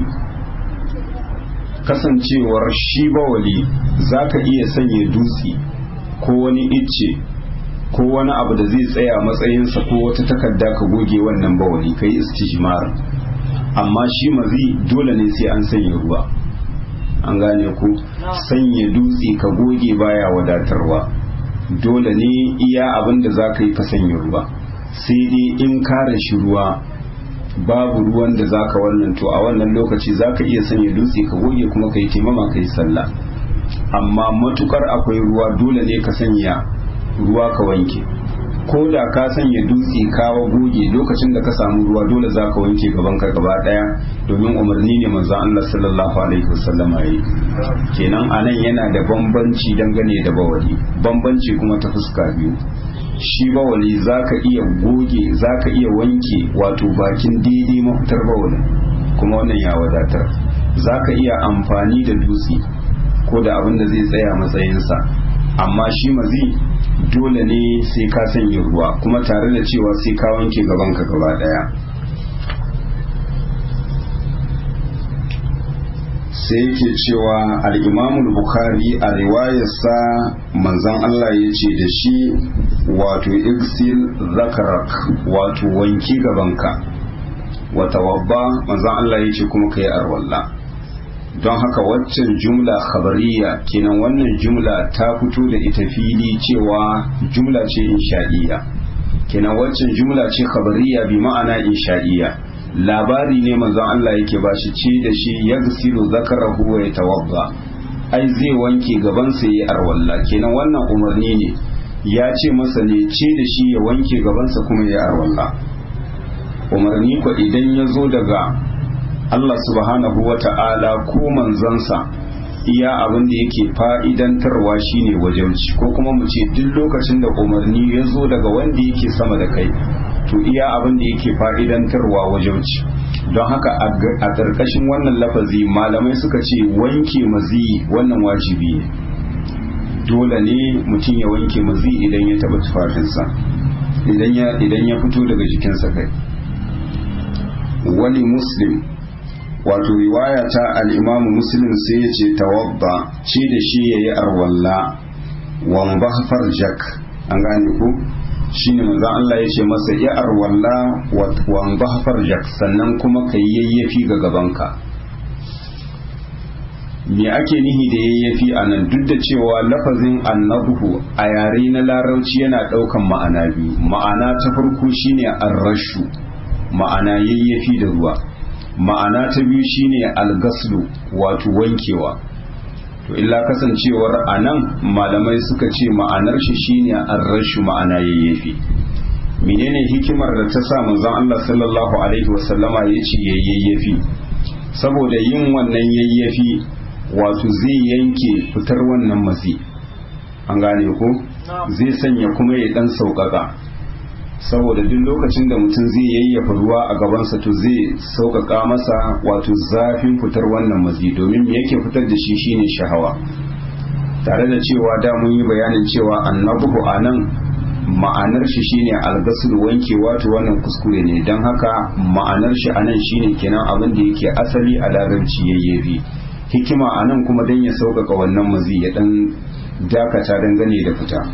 kasancewar shi bawali za ka iya sanya dutse ko wani icce ko wani abu da zai tsaya matsayinsa ko wata takarda ka goge wannan bawali ka yi istijmar amma shi mazi dole ne sai an sanya ruwa an gane ku sanya dutse ka goge baya wadatarwa dole ne iya abin da za ka yi ka sanya ruwa sai dai in kare shi ruwa babu ruwan da za ka wannan to a wannan lokaci za ka iya sanya dutse ka goge kuma ka yi taimama ka yi sallah amma matukar akwai ruwa dole ne ka sanya ruwa ka wanke ko da ka sanya dutse kawo goge lokacin da ka samu ruwa dole za ka wanke gaban ka gaba daya domin umarni ne manzon Allah sallallahu alaihi wasallama yi kenan anan yana da bambanci dangane da bawali bambanci kuma ta fuska biyu shi bawali zaka iya goge zaka iya wanke wato bakin daidai mafitar bawali kuma wannan ya wadatar zaka iya amfani da dutse ko da abin da zai tsaya matsayinsa amma shi mazi dole ne sai ka sanya ruwa kuma tare da cewa sai ka wanke gabanka gaba daya sai yake cewa al'imamul bukhari a riwayarsa manzan Allah ya ce da shi wato iksil zakarak wato wanki gabanka wata wabba manzan Allah ya ce kuma ka yi arwalla don haka waccan jumla khabariya kenan wannan jumla ta fito da ita fili cewa jumla ce insha'iyya kenan waccan jumla ce khabariya bi ma'ana insha'iyya labari ne manzon Allah yake ba shi ce da shi yaghsilu zakarahu wa yatawadda ai zai wanke gaban sa yi arwalla kenan wannan umarni ne ya ce masa ne ce da shi ya wanke gabansa kuma ya arwalla umarni ko idan ya zo daga Allah subhanahu wa ta'ala ko manzansa iya abin da yake fa'idantarwa shine wajauci ko kuma mu ce duk lokacin da umarni ya zo daga wanda yake sama da kai to iya abin da yake fa'idantarwa wajauci don haka a ƙarƙashin wannan lafazi malamai suka ce wanke mazi wannan wajibi ne dole ne mutum ya wanke mazi idan ya taɓa tufafinsa idan ya fito daga jikinsa kai wani muslim wato riwaya ta al'imamu muslim sai ya ce tawadda ce da shi ya yi arwalla wamba farjak an gane ku shi ne maza Allah ya ce masa ya arwalla wamba farjak sannan kuma ka yi yayyafi ga gabanka me ake nihi da yayyafi a nan duk da cewa lafazin annabuhu a yare na larauci yana ɗaukan ma'ana biyu ma'ana ta farko shine arrashu ma'ana yayyafi da ruwa ma'ana ta biyu shine algaslu wato wankewa to illa kasancewar a nan malamai suka ce ma'anar shi shine arrashu ma'ana yayyafi menene hikimar da ta sa manzon Allah sallallahu alaihi wasallama ya ce yayyafi saboda yin wannan yayyafi wato zai yanke fitar wannan matsi an gane ko zai sanya kuma ya dan sauƙaƙa saboda duk lokacin da mutum zai yayyafa ruwa a gabansa to zai sauƙaƙa masa wato zafin fitar wannan mazi domin me yake fitar da shi shine shahawa tare da cewa da mun yi bayanin cewa annabuhu a nan ma'anar shi shine algasul wanke wato wannan kuskure ne don haka ma'anar shi a nan shine kenan abin da yake asali a larabci yayyafi hikima a nan kuma don ya sauƙaƙa wannan mazi ya ɗan dakata dangane da fita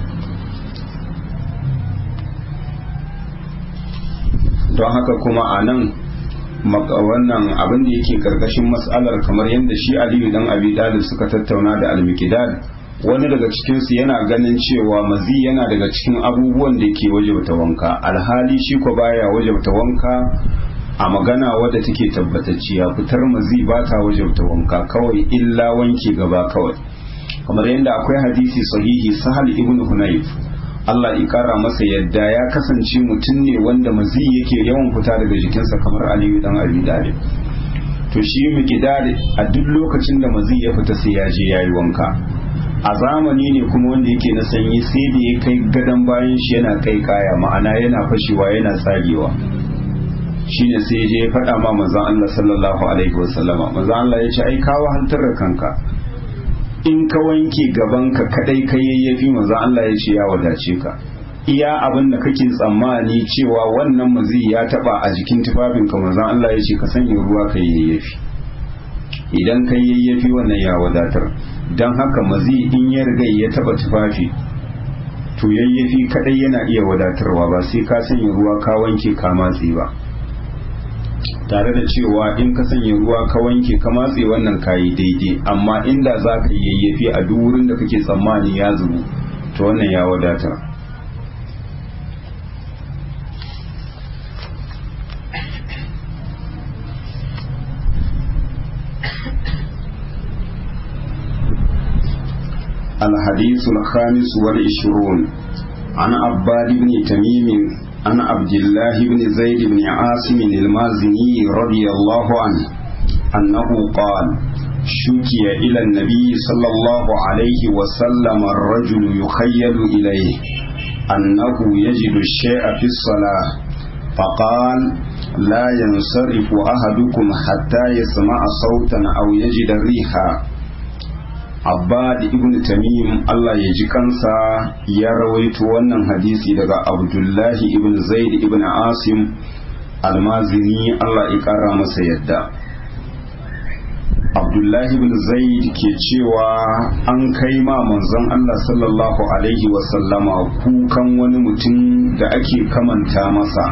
don haka kuma a nan wannan abin da yake karkashin matsalar kamar yadda shi aliyu dan abi dalib suka tattauna da almikidad wani daga cikinsu yana ganin cewa mazi yana daga cikin abubuwan da ke wajabta wanka alhali shi ko baya wajabta wanka a magana wadda take tabbatacciya fitar mazi ba ta wajabta wanka kawai illa wanke gaba kawai kamar yadda akwai hadisi sahihi sahal ibn hunayf Allah ya kara masa yadda ya kasance mutum ne wanda mazi yake yawan fita daga jikinsa kamar Aliyu dan Abi Talib to shi miqdad a duk lokacin da mazi ya fita sai ya je yayi wanka a zamani ne kuma wanda yake na sanyi sai da ya kai gadan bayan shi yana kai kaya ma'ana yana fashewa yana tsagewa shine sai je ya faɗa ma manzon Allah sallallahu alaihi wasallama manzon Allah ya ce ai ka wahaltar da kanka in ka wanke gabanka kadai ka yayyafi manzon Allah ya ce ya wadace ka iya abin da kake tsammani cewa wannan mazi ya taba a jikin tufafinka manzon Allah ya ce ka sanya ruwa ka yayyafi idan ka yayyafi wannan ya wadatar don haka mazi in ya riga ya taba tufafi to yayyafi kadai yana iya wadatarwa ba sai ka sanya ruwa ka wanke ka matse ba tare da cewa in ka sanya ruwa ka wanke ka matse wannan kayi daidai amma inda za ka yayyafi a duk wurin da kake tsammani ya zubu to wannan ya wadata الحديث الخامس والعشرون عن عباد بن تميم عن عبد الله بن زيد بن عاصم المازني رضي الله عنه أنه قال شكي إلى النبي صلى الله عليه وسلم الرجل يخيل إليه أنه يجد الشيء في الصلاة فقال لا ينصرف أحدكم حتى يسمع صوتا أو يجد ريحا Abbad ibn Tamim Allah ya ji kansa ya rawaito wannan hadisi daga Abdullahi ibn Zaid ibn Asim almazini Allah ya kara masa yadda Abdullahi ibn Zaid ke cewa an kai ma manzon Allah sallallahu alaihi wasallama kukan wani mutum da ake kamanta masa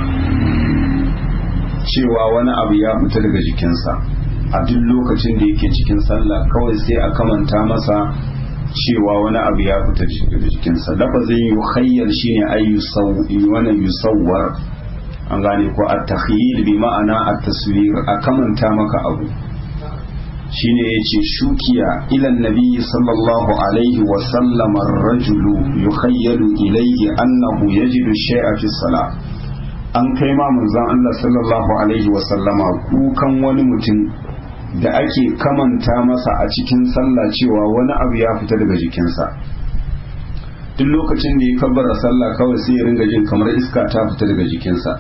cewa wani abu ya fita daga jikinsa a duk lokacin da yake cikin sallah kawai sai a kamanta masa cewa wani abu ya fita daga jikinsa lafazin yukhayyal shine ay wani yusawwar an gane ko at-takhyil bi ma'ana at-taswir a kamanta maka abu shine yace shukiya ila nabi sallallahu alaihi wa sallam ar-rajulu yukhayyalu ilayhi annahu yajidu shay'a fi salah an kai ma manzon Allah sallallahu alaihi wa sallama kukan wani mutum da ake kamanta masa a cikin sallah cewa wani abu ya fita daga jikinsa duk lokacin da ya kabbara sallah kawai sai ya ringa jin kamar iska ta fita daga jikinsa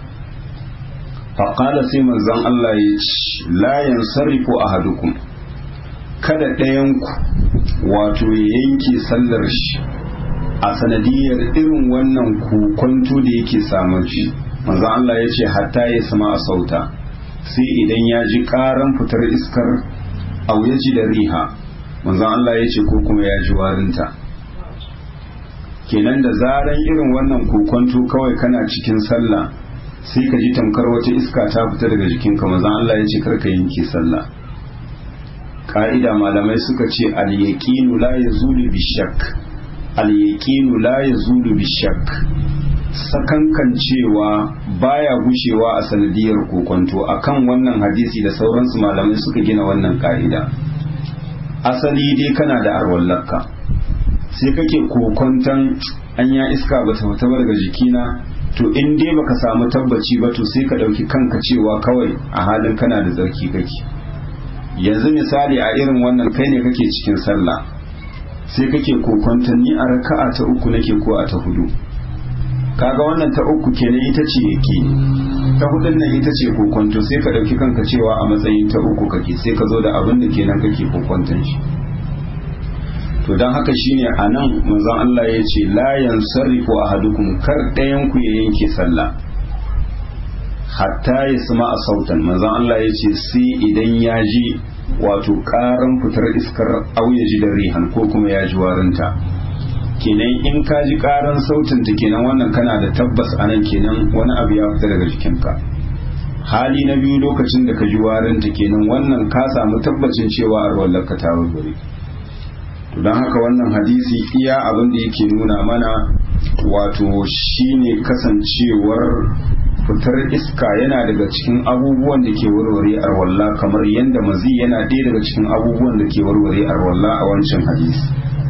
faƙala sai manzon Allah ya ce la yansarifu ahadukum kada ɗayanku wato ya yanke sallar shi a sanadiyar irin wannan kokonto da yake samun shi manzo Allah ya ce hatta ya sama a sauta sai idan ya ji karan fitar iskar au ya ji da riha manzo Allah ya ce ko kuma ya ji warinta kenan da zaran irin wannan kokonto kawai kana cikin sallah sai ka ji tamkar wata iska ta fita daga jikinka manzo Allah ya ce karka yanke sallah ka'ida malamai suka ce al-yaqinu la yazulu bishak al-yaqinu la yazulu bishak sakankan cewa baya gushewa a sanadiyar kokonto akan wannan hadisi da sauransu malamai suka gina wannan ka'ida asali dai kana da arwallarka sai kake kokonton anya iska ba ta fita daga jikina to in dai baka samu tabbaci ba to sai ka ɗauki kanka cewa kawai a halin kana da zarki kake yanzu misali a irin wannan kai ne kake cikin sallah sai kake kokonton ni a raka'a ta uku nake ko a ta hudu kaga wannan ta uku kenan ita ce yake ta hudun nan ita ce kokonto sai ka dauki kanka cewa a matsayin ta uku kake sai ka zo da abin da kenan kake kokonton shi to dan haka shine anan manzon Allah ya ce la yansarifu ahadukum kar ɗayan ku ya yanke sallah hatta ya sama a sautan manzon Allah ya ce sai idan ya ji wato karan fitar iskar auya ji da rihan ko kuma ya ji warinta kenan in ka ji karan sautin ta kenan wannan kana da tabbas anan kenan wani abu ya fita daga jikinka hali na biyu lokacin da ka ji warinta kenan wannan ka samu tabbacin cewa arwallar ka ta warware to don haka wannan hadisi iya abin da yake nuna mana wato shine kasancewar fitar iska yana daga cikin abubuwan da ke warware arwalla kamar yadda mazi yana ɗaya daga cikin abubuwan da ke warware arwalla a wancan hadisi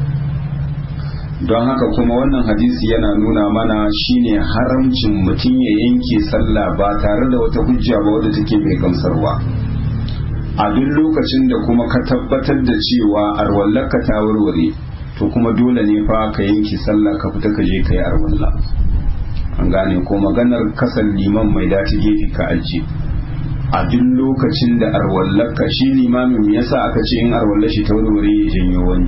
don haka kuma wannan hadisi yana nuna mana shine haramcin mutum ya yanke sallah ba tare da wata hujja ba wadda take mai gamsarwa a duk lokacin da kuma ka tabbatar da cewa arwallarka ta warware to kuma dole ne fa ka yanke sallah ka fita ka je ka yi arwalla an gane ko maganar kasan liman mai dace gefe ka ajiye a duk lokacin da arwallarka shi limamin yasa aka ce in arwallar shi ta warware ya janyo wani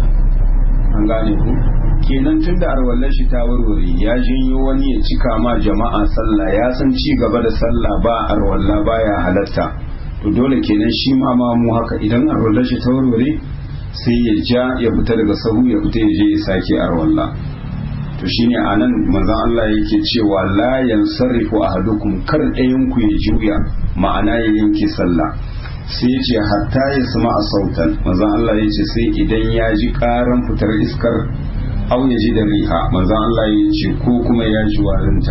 an gane ku kenan tun da arwallar shi ta warware ya janyo wani ya cika ma jama'a sallah ya san ci gaba da sallah ba arwalla baya halatta to dole kenan shi ma ma mu haka idan arwallar shi ta warware sai ya ja ya fita daga sahu ya fita ya je ya sake arwalla to shine anan manzon Allah yake cewa la yansarifu ahadukum kar ɗayan ku ya juya ma'ana ya yanke sallah sai ya ce hatta ya sama a sautan manzon Allah ya ce sai idan ya ji karan fitar iskar au ya ji da riha manzon Allah ya ce ko kuma ya ji warinta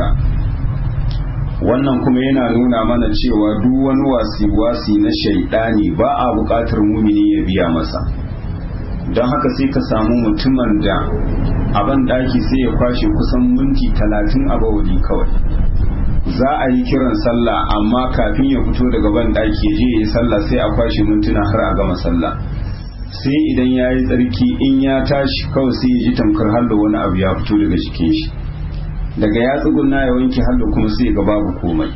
wannan kuma yana nuna mana cewa duk wani wasi-wasi na shaidani ba a buƙatar mumini ya biya masa don haka sai ka samu mutumin da abin ɗaki sai ya kwashe kusan minti talatin a bawali kawai za a yi kiran sallah amma kafin ya fito daga ban ɗaki ya je ya yi sallah sai a kwashe mintuna har a gama sallah sai idan ya yi tsarki in ya tashi kawai sai ya ji tamkar hallo wani abu ya fito daga jikin shi daga ya tsuguna ya wanke hallo kuma sai ga babu komai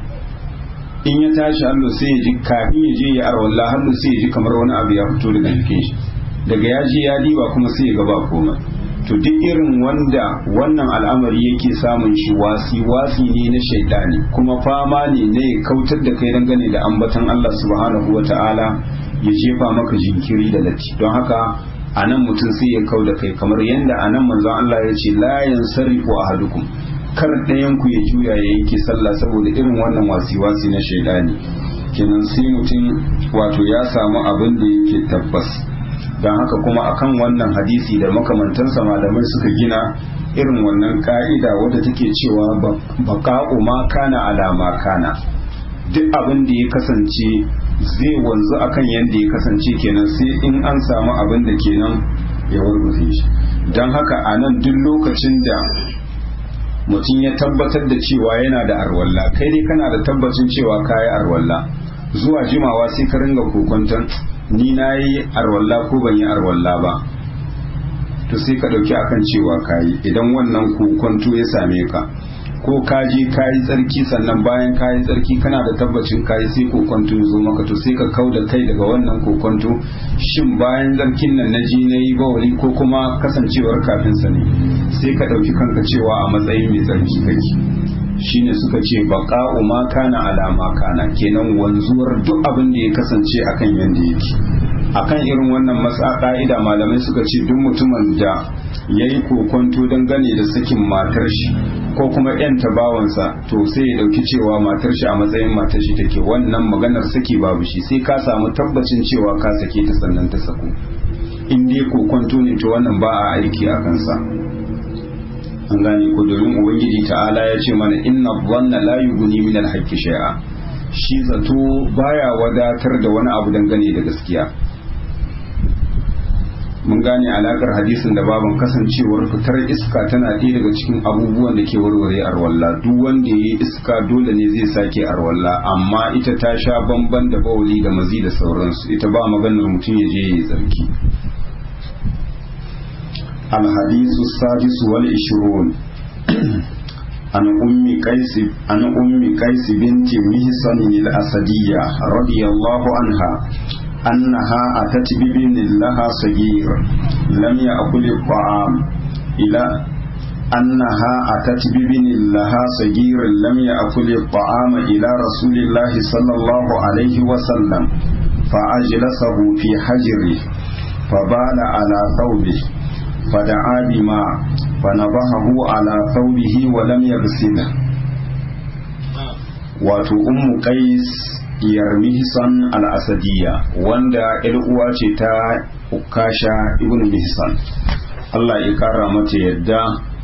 in ya tashi hallo sai ya ji kafin ya je ya arwallah hallo sai ya ji kamar wani abu ya fito daga jikin shi daga ya je ya diba kuma sai ya ga ba komai to duk irin wanda wannan al'amari yake samun shi wasi wasi ne na shaidani kuma fama ne na ya kautar da kai dangane da ambatan Allah subhanahu wa ta'ala ya jefa maka jinkiri da latti don haka a nan mutum sai ya kau da kai kamar yadda a nan manzon Allah ya ce la yansarifu ahadukum kar ɗayan ku ya juya ya yanke sallah saboda irin wannan wasi wasi na shaidani kenan sai mutum wato ya samu abin da yake tabbas don haka kuma akan wannan hadisi da makamantansa malamai suka gina irin wannan ka'ida wadda take cewa baka'u ma kana alama kana duk abin da ya kasance zai wanzu akan yadda ya kasance kenan sai in an samu abin da kenan ya warware shi don haka a nan duk lokacin da mutum ya tabbatar da cewa yana da arwalla kai dai kana da tabbacin cewa kayi arwalla zuwa jimawa sai ka ringa kokonton ni na yi arwalla ko ban yi arwalla ba to sai ka ɗauki akan cewa kayi idan wannan kokonto ya same ka ko ka je ka yi tsarki sannan bayan ka yi tsarki kana da tabbacin ka yi sai kokonto ya zo maka to sai ka kau da kai daga wannan kokonto shin bayan tsarkin nan na ji na yi bawali ko kuma kasancewar kafin sa ne sai ka ɗauki kanka cewa a matsayin mai tsarki kake shine suka ce baqa'u ma kana ala ma kana kenan wanzuwar duk abin da ya kasance akan yanda yake akan irin wannan matsa ka'ida malamai suka ce duk mutumin da ya yi kokonto dangane da sakin matar shi ko kuma yan tabawansa to sai ya dauki cewa matar shi a matsayin matar shi take wannan maganar saki babu shi sai ka samu tabbacin cewa ka sake ta sannan ta saku in dai kokonto ne to wannan ba a aiki a kansa an gane ko domin ubangiji ta'ala ya ce mana inna dhanna la yughni min al-haqqi shay'a shi zato baya wadatar da wani abu dangane da gaskiya mun gane alakar hadisin da baban kasancewar fitar iska tana ɗaya daga cikin abubuwan da ke warware arwalla duk wanda ya yi iska dole ne zai sake arwalla amma ita ta sha bamban da bauli da mazi da sauransu ita ba maganar mutum ya je ya yi tsarki الحديث السادس والعشرون عن أم قيس عن أم قيس بنت مهصن الأسدية رضي الله عنها أنها أتت بابن لها صغير لم يأكل الطعام إلى أنها أتت بابن لها صغير لم يأكل الطعام إلى رسول الله صلى الله عليه وسلم فأجلسه في حجره فبال على ثوبه فدعا بماء فنضحه على ثوبه ولم يغسله wato ummu qais yar mihsan al-asadiyya wanda ƴar uwa ce ta ukasha ibn mihsan Allah ya kara mata yadda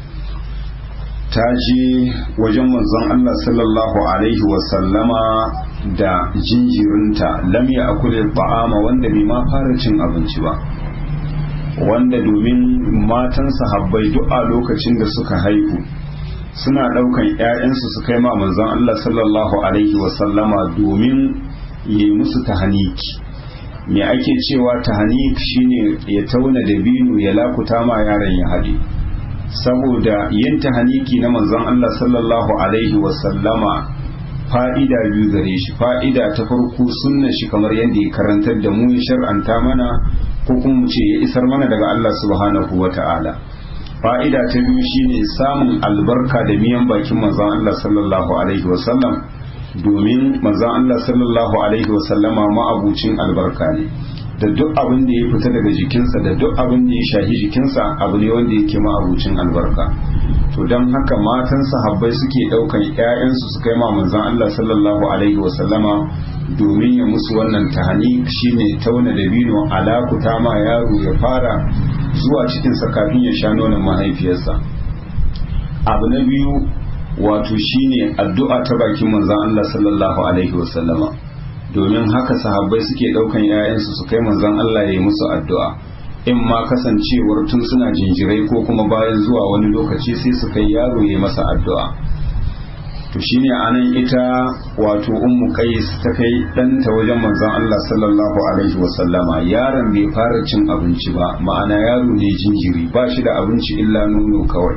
ta je wajen manzon Allah sallallahu alaihi wa sallama da jinjirinta lam ya akule ta'ama wanda bai ma fara cin abinci ba wanda domin matan sahabbai duk a lokacin da suka haihu suna ɗaukan 'ya'yansu su kai ma manzon Allah sallallahu alaihi wasallama domin yi musu tahaniki me ake cewa tahanik shine ya tauna da binu ya lakuta ma yaron ya haɗe saboda yin tahaniki na manzon Allah sallallahu alaihi wasallama fa'ida biyu gare shi fa'ida ta farko sunna shi kamar yadda ya karantar da mu ya shar'anta mana ko kuma mu ce ya isar mana daga Allah subhanahu wa ta'ala fa'ida ta biyu shine samun albarka da miyan bakin manzon Allah sallallahu alaihi wasallam domin manzon Allah sallallahu alaihi wasallama ma'abucin albarka ne da duk abin da ya fita daga jikinsa da duk abin da ya shahi jikinsa abu ne wanda yake ma'abucin albarka to don haka matan sahabbai suke daukan ƴaƴansu su kai ma manzon Allah sallallahu alaihi wasallama domin ya musu wannan tahani shine tauna da bino alakuta ma yaro ya fara zuwa cikin sa kafin ya sha nonon mahaifiyarsa abu na biyu wato shine addu'a ta bakin manzon Allah sallallahu alaihi wasallama domin haka sahabbai suke daukan ƴaƴansu su kai manzon Allah ya yi musu addu'a in ma kasancewar tun suna jinjirai ko kuma bayan zuwa wani lokaci sai su kai yaro ya masa addu'a to shine anan ita wato ummu qais ta kai ɗanta wajen manzon Allah sallallahu alaihi wasallama yaron bai fara cin abinci ba ma'ana yaro ne jinjiri ba shi da abinci illa nono kawai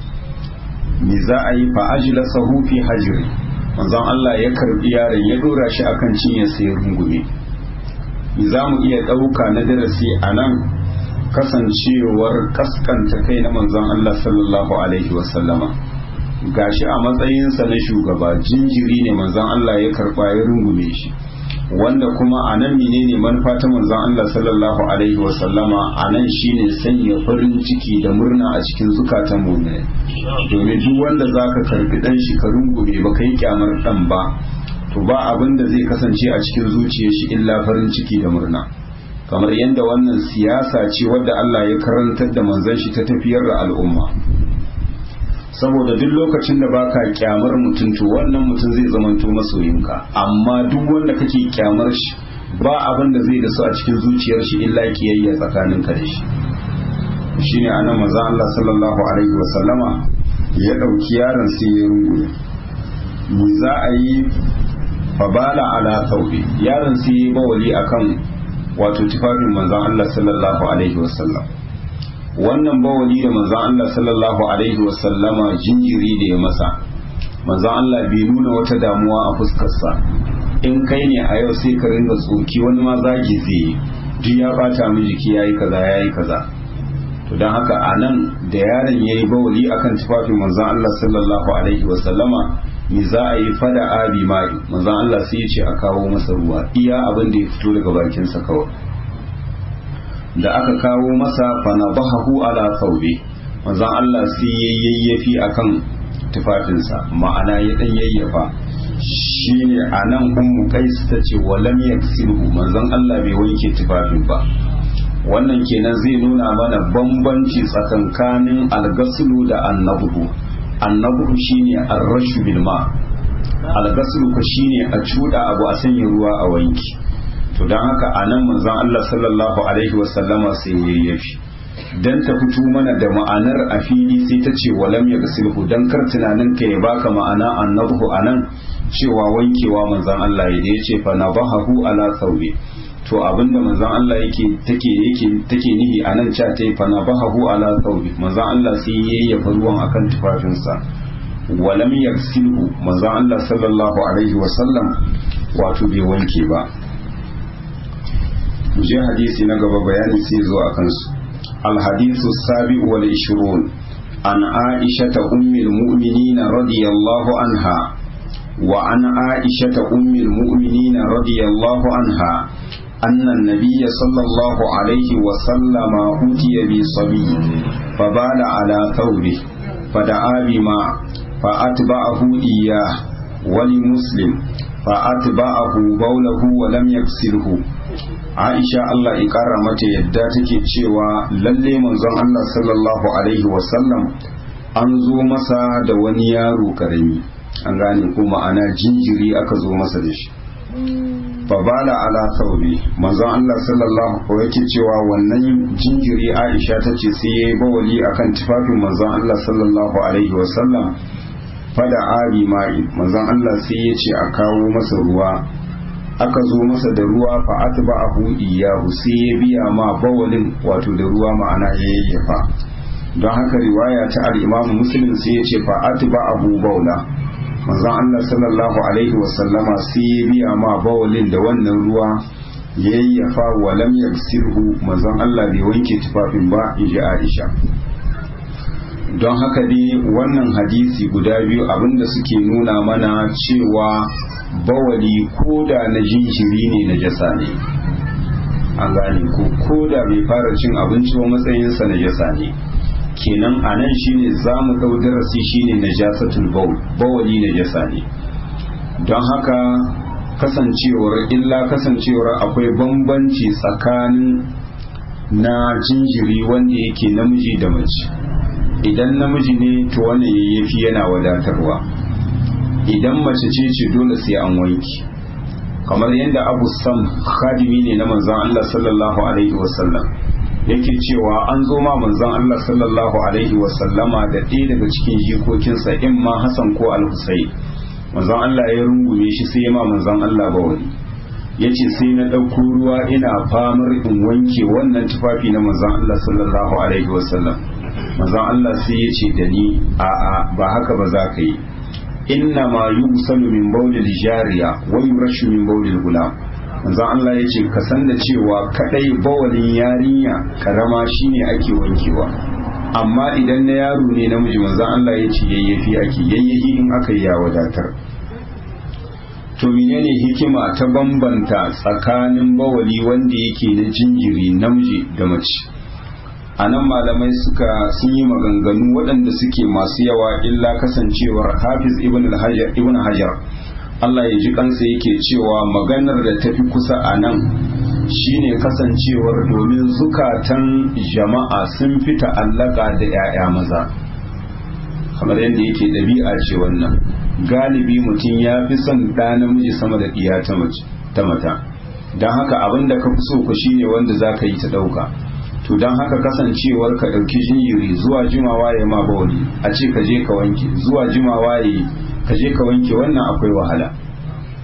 me za a yi fa ajlasahu fi hajri manzon Allah ya karbi yaron ya dora shi akan cinye sai rungume za mu iya ɗauka na darasi a nan kasancewar kaskanta kai na manzon Allah sallallahu alaihi wasallama gashi a matsayinsa na shugaba jinjiri ne manzon Allah ya karba ya rungume shi wanda kuma a nan menene manufa ta manzon Allah sallallahu alaihi wasallama a nan shine sanya farin ciki da murna a cikin zukatan mu'mini domin duk wanda zaka karbi dan shi ka rungume ba kai kyamar dan ba to ba abin da zai kasance a cikin zuciyar shi illa farin ciki da murna kamar yadda wannan siyasa ce wadda Allah ya karantar da manzon shi ta tafiyar da al'umma saboda duk lokacin da baka kyamar mutum to wannan mutum zai zamanto masoyinka amma duk wanda kake kyamar shi ba abin da zai da su a cikin zuciyar shi illa kiyayya tsakaninka da shi shine anan manzon Allah sallallahu alaihi wa sallama ya dauki yaron sai ya rungume mu za a yi fabala ala thawbi yaron sai ya bawali akan wato tufafin manzon Allah sallallahu alaihi wasallam wannan bawali da manzon Allah sallallahu alaihi wasallama jinjiri da ya masa manzon Allah bai nuna wata damuwa a fuskarsa in kai ne a yau sai ka ringa tsoki wani ma zagi zai yi duk ya bata min jiki yayi kaza yayi kaza to dan haka anan da yaron yayi bawali akan tufafin manzon Allah sallallahu alaihi wasallama me za a yi fada abi mai manzon Allah sai ya ce a kawo masa ruwa iya abin da ya fito daga bakinsa kawai da aka kawo masa fanabahu ala thawbi manzon Allah sai ya yayyafi akan tufafinsa ma'ana ya dan yayyafa shine anan ummu qais tace walam yaksilhu manzon Allah bai wanke tufafin ba wannan kenan zai nuna mana bambanci tsakankanin algasulu da annabuhu annabuhu shine arrashu bil ma algasulu ko shine a cuda abu a sanya ruwa a wanki to don haka a nan manzon Allah sallallahu alaihi wasallama sai ya yafi dan ta fito mana da ma'anar a fili sai ta ce walam ya gasilhu dan kar tunanin ka ya baka ma'ana annabu anan cewa wankewa manzon Allah ya da yace fa nabahu ala thawbi to abinda manzon Allah yake take yake take nihi anan cewa tai fa nabahu ala thawbi manzon Allah sai ya yayyafa ruwan akan tufafinsa walam yaksilhu manzon Allah sallallahu alaihi wasallam wato bai wanke ba je hadisi na gaba bayani sai zo a kansu alhadisu sabi wal ishirun an aisha ummi almu'minin radiyallahu anha wa an aisha ummi almu'minin radiyallahu anha أن النبي صلى الله عليه وسلم أوتي بصبي فبال على ثوبه فدعا بماء فأتبعه إياه ولمسلم فأتبعه بوله ولم يغسله Aisha Allah ya ƙara mata yadda take cewa lalle manzon Allah sallallahu alaihi wasallam an zo masa da wani yaro karami an gane ko ma'ana jinjiri aka zo masa da shi babala ala thawbi manzon Allah sallallahu alaihi yake cewa wannan jinjiri Aisha ta ce sai yayi bawali akan tufafin manzon Allah sallallahu alaihi wasallam fada ari mai manzon Allah sai ya ce a kawo masa ruwa aka zo masa da ruwa fa atba'ahu iyahu sai ya biya ma bawalin wato da ruwa ma'ana ya yayyafa don haka riwaya ta al-Imam Muslim sai ya ce fa atba'ahu bawla manzon Allah sallallahu alaihi wa sallama sai ya biya ma bawalin da wannan ruwa ya yayyafa wa lam yagsirhu manzon Allah bai wanke tufafin ba inji Aisha don haka dai wannan hadisi guda biyu abinda suke nuna mana cewa bawali ko da na jinjiri ne na jasa ne an gane ko ko da bai fara cin abinci ba matsayinsa na jasa ne kenan a nan shine za mu ɗau darasi shine na jasatul bawl bawali na jasa ne don haka kasancewar illa kasancewar akwai bambanci tsakanin na jinjiri wanda yake namiji da mace idan namiji ne to wannan yayyafi yana wadatarwa idan mace ce ce dole sai an wanki kamar yadda abu sam khadimi ne na manzan Allah sallallahu alaihi wasallam yake cewa an zo ma manzan Allah sallallahu alaihi wasallama da ɗaya daga cikin jikokinsa in ma Hassan ko Al-Husayn manzan Allah ya rungume shi sai ya ma manzan Allah ba wani yace sai na ɗauko ruwa ina famar in wanke wannan tufafi na manzan Allah sallallahu alaihi wasallam manzon Allah sai ya ce da ni a'a ba haka ba za ka yi inna ma yusalu min bawlil jariya wa yurashu min bawlil gulam manzon Allah ya ce ka san da cewa kadai bawalin yarinya karama shine ake wankewa amma idan na yaro ne namiji manzon Allah ya ce yayyafi ake yayyafi in aka yi ya wadatar to menene hikima ta bambanta tsakanin bawali wanda yake na jinjiri namiji da mace a nan malamai suka sun yi maganganu waɗanda suke masu yawa illa kasancewar hafiz ibn hajar ibn hajar Allah ya ji kansa yake cewa maganar da tafi kusa a nan shine kasancewar domin zukatan jama'a sun fi ta'allaka da 'ya'ya maza kamar yadda yake ɗabi'a ce wannan galibi mutum ya fi son ɗa namiji sama da ɗiya ta mata don haka abin da ka fi so ku shine wanda za ka yi ta ɗauka to don haka kasancewar ka ɗauki jinjiri zuwa jimawa ya ma bawali a ce ka je ka wanke zuwa jimawa ya ka je ka wanke wannan akwai wahala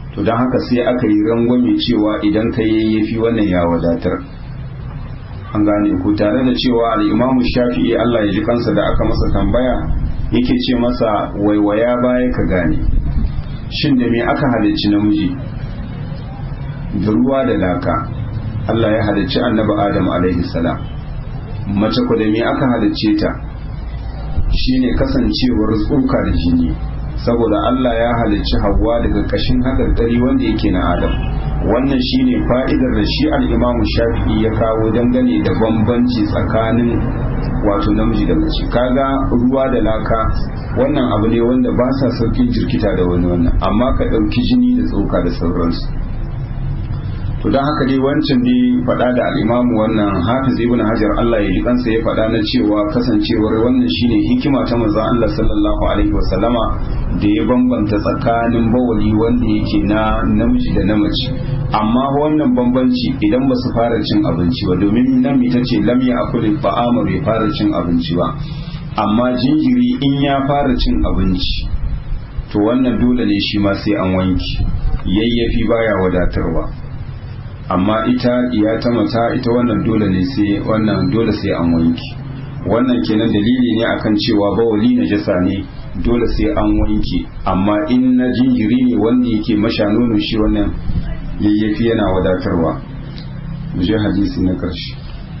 to don haka sai aka yi rangwame cewa idan ka yayyafi wannan ya wadatar an gane ku tare da cewa al'imamu shafi'i Allah ya ji kansa da aka masa tambaya yake ce masa waiwaya baya ka gane shin da me aka halicci namiji da ruwa da laka Allah ya halicci annabi Adam alaihi salam mace ku da me aka halicce ta shine kasancewar tsoka da jini saboda Allah ya halicci Hawwa daga kashin haƙarƙari wanda yake na Adam wannan shine fa'idar da shi al-Imam Shafi'i ya kawo dangane da bambanci tsakanin wato namiji da mace kaga ruwa da laka wannan abu ne wanda ba sa saukin jirkita da wani wannan amma ka ɗauki jini da tsoka da sauransu to don haka dai wancan ne faɗa da al'imamu wannan hafiz ibn hajar Allah ya ji kansa ya faɗa na cewa kasancewar wannan shine hikima ta manzon Allah sallallahu alaihi wa sallama da ya bambanta tsakanin bawali wanda yake na namiji da na mace amma wannan bambanci idan ba su fara cin abinci ba domin nan ita ce lam ya akuli ba'ama bai fara cin abinci ba amma jinjiri in ya fara cin abinci to wannan dole ne shi ma sai an wanki yayyafi baya wadatarwa amma ita iya ta mata ita wannan dole ne sai wannan dole sai an wanki wannan kenan dalili ne akan cewa bawali na jasa ne dole sai an wanke amma in na jinjiri ne wanda yake masha nono shi wannan yayyafi yana wadatarwa mu je hadisi na karshe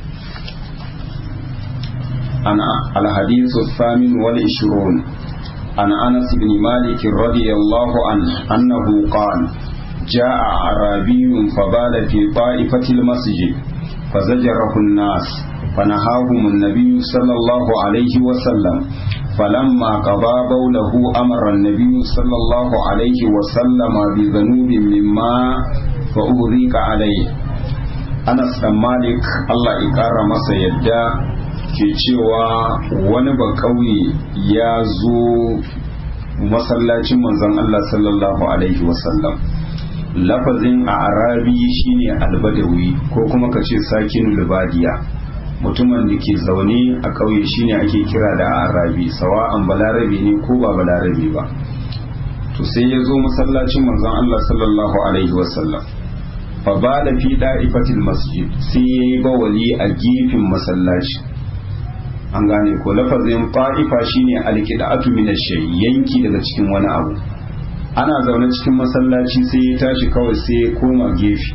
ana alhadithu thamin wal ishrun an anas bin malik radiyallahu anhu annahu qala جاء أعرابي فبال في طائفة المسجد فزجره الناس فنهاهم النبي صلى الله عليه وسلم فلما قضى بوله أمر النبي صلى الله عليه وسلم بذنوب من ماء فأغريق عليه Anas dan Malik Allah ya ƙara masa yadda ke cewa wani ba ƙauye ya zo masallacin manzon Allah sallallahu alaihi wasallam lafazin a arabi shine albadawi ko kuma ka ce sakin lubadiya mutumin da ke zaune a ƙauye shine ake kira da arabi sawa'an balarabe ne ko ba balarabe ba to sai ya zo masallacin manzon Allah sallallahu alaihi wasallam fa ba da fi da'ifatil masjid sai ya yi bawali a gefen masallaci an gane ko lafazin ta'ifa shine alqida'atu min ash-shay yanki daga cikin wani abu ana zaune cikin masallaci sai ya tashi kawai sai ya koma gefe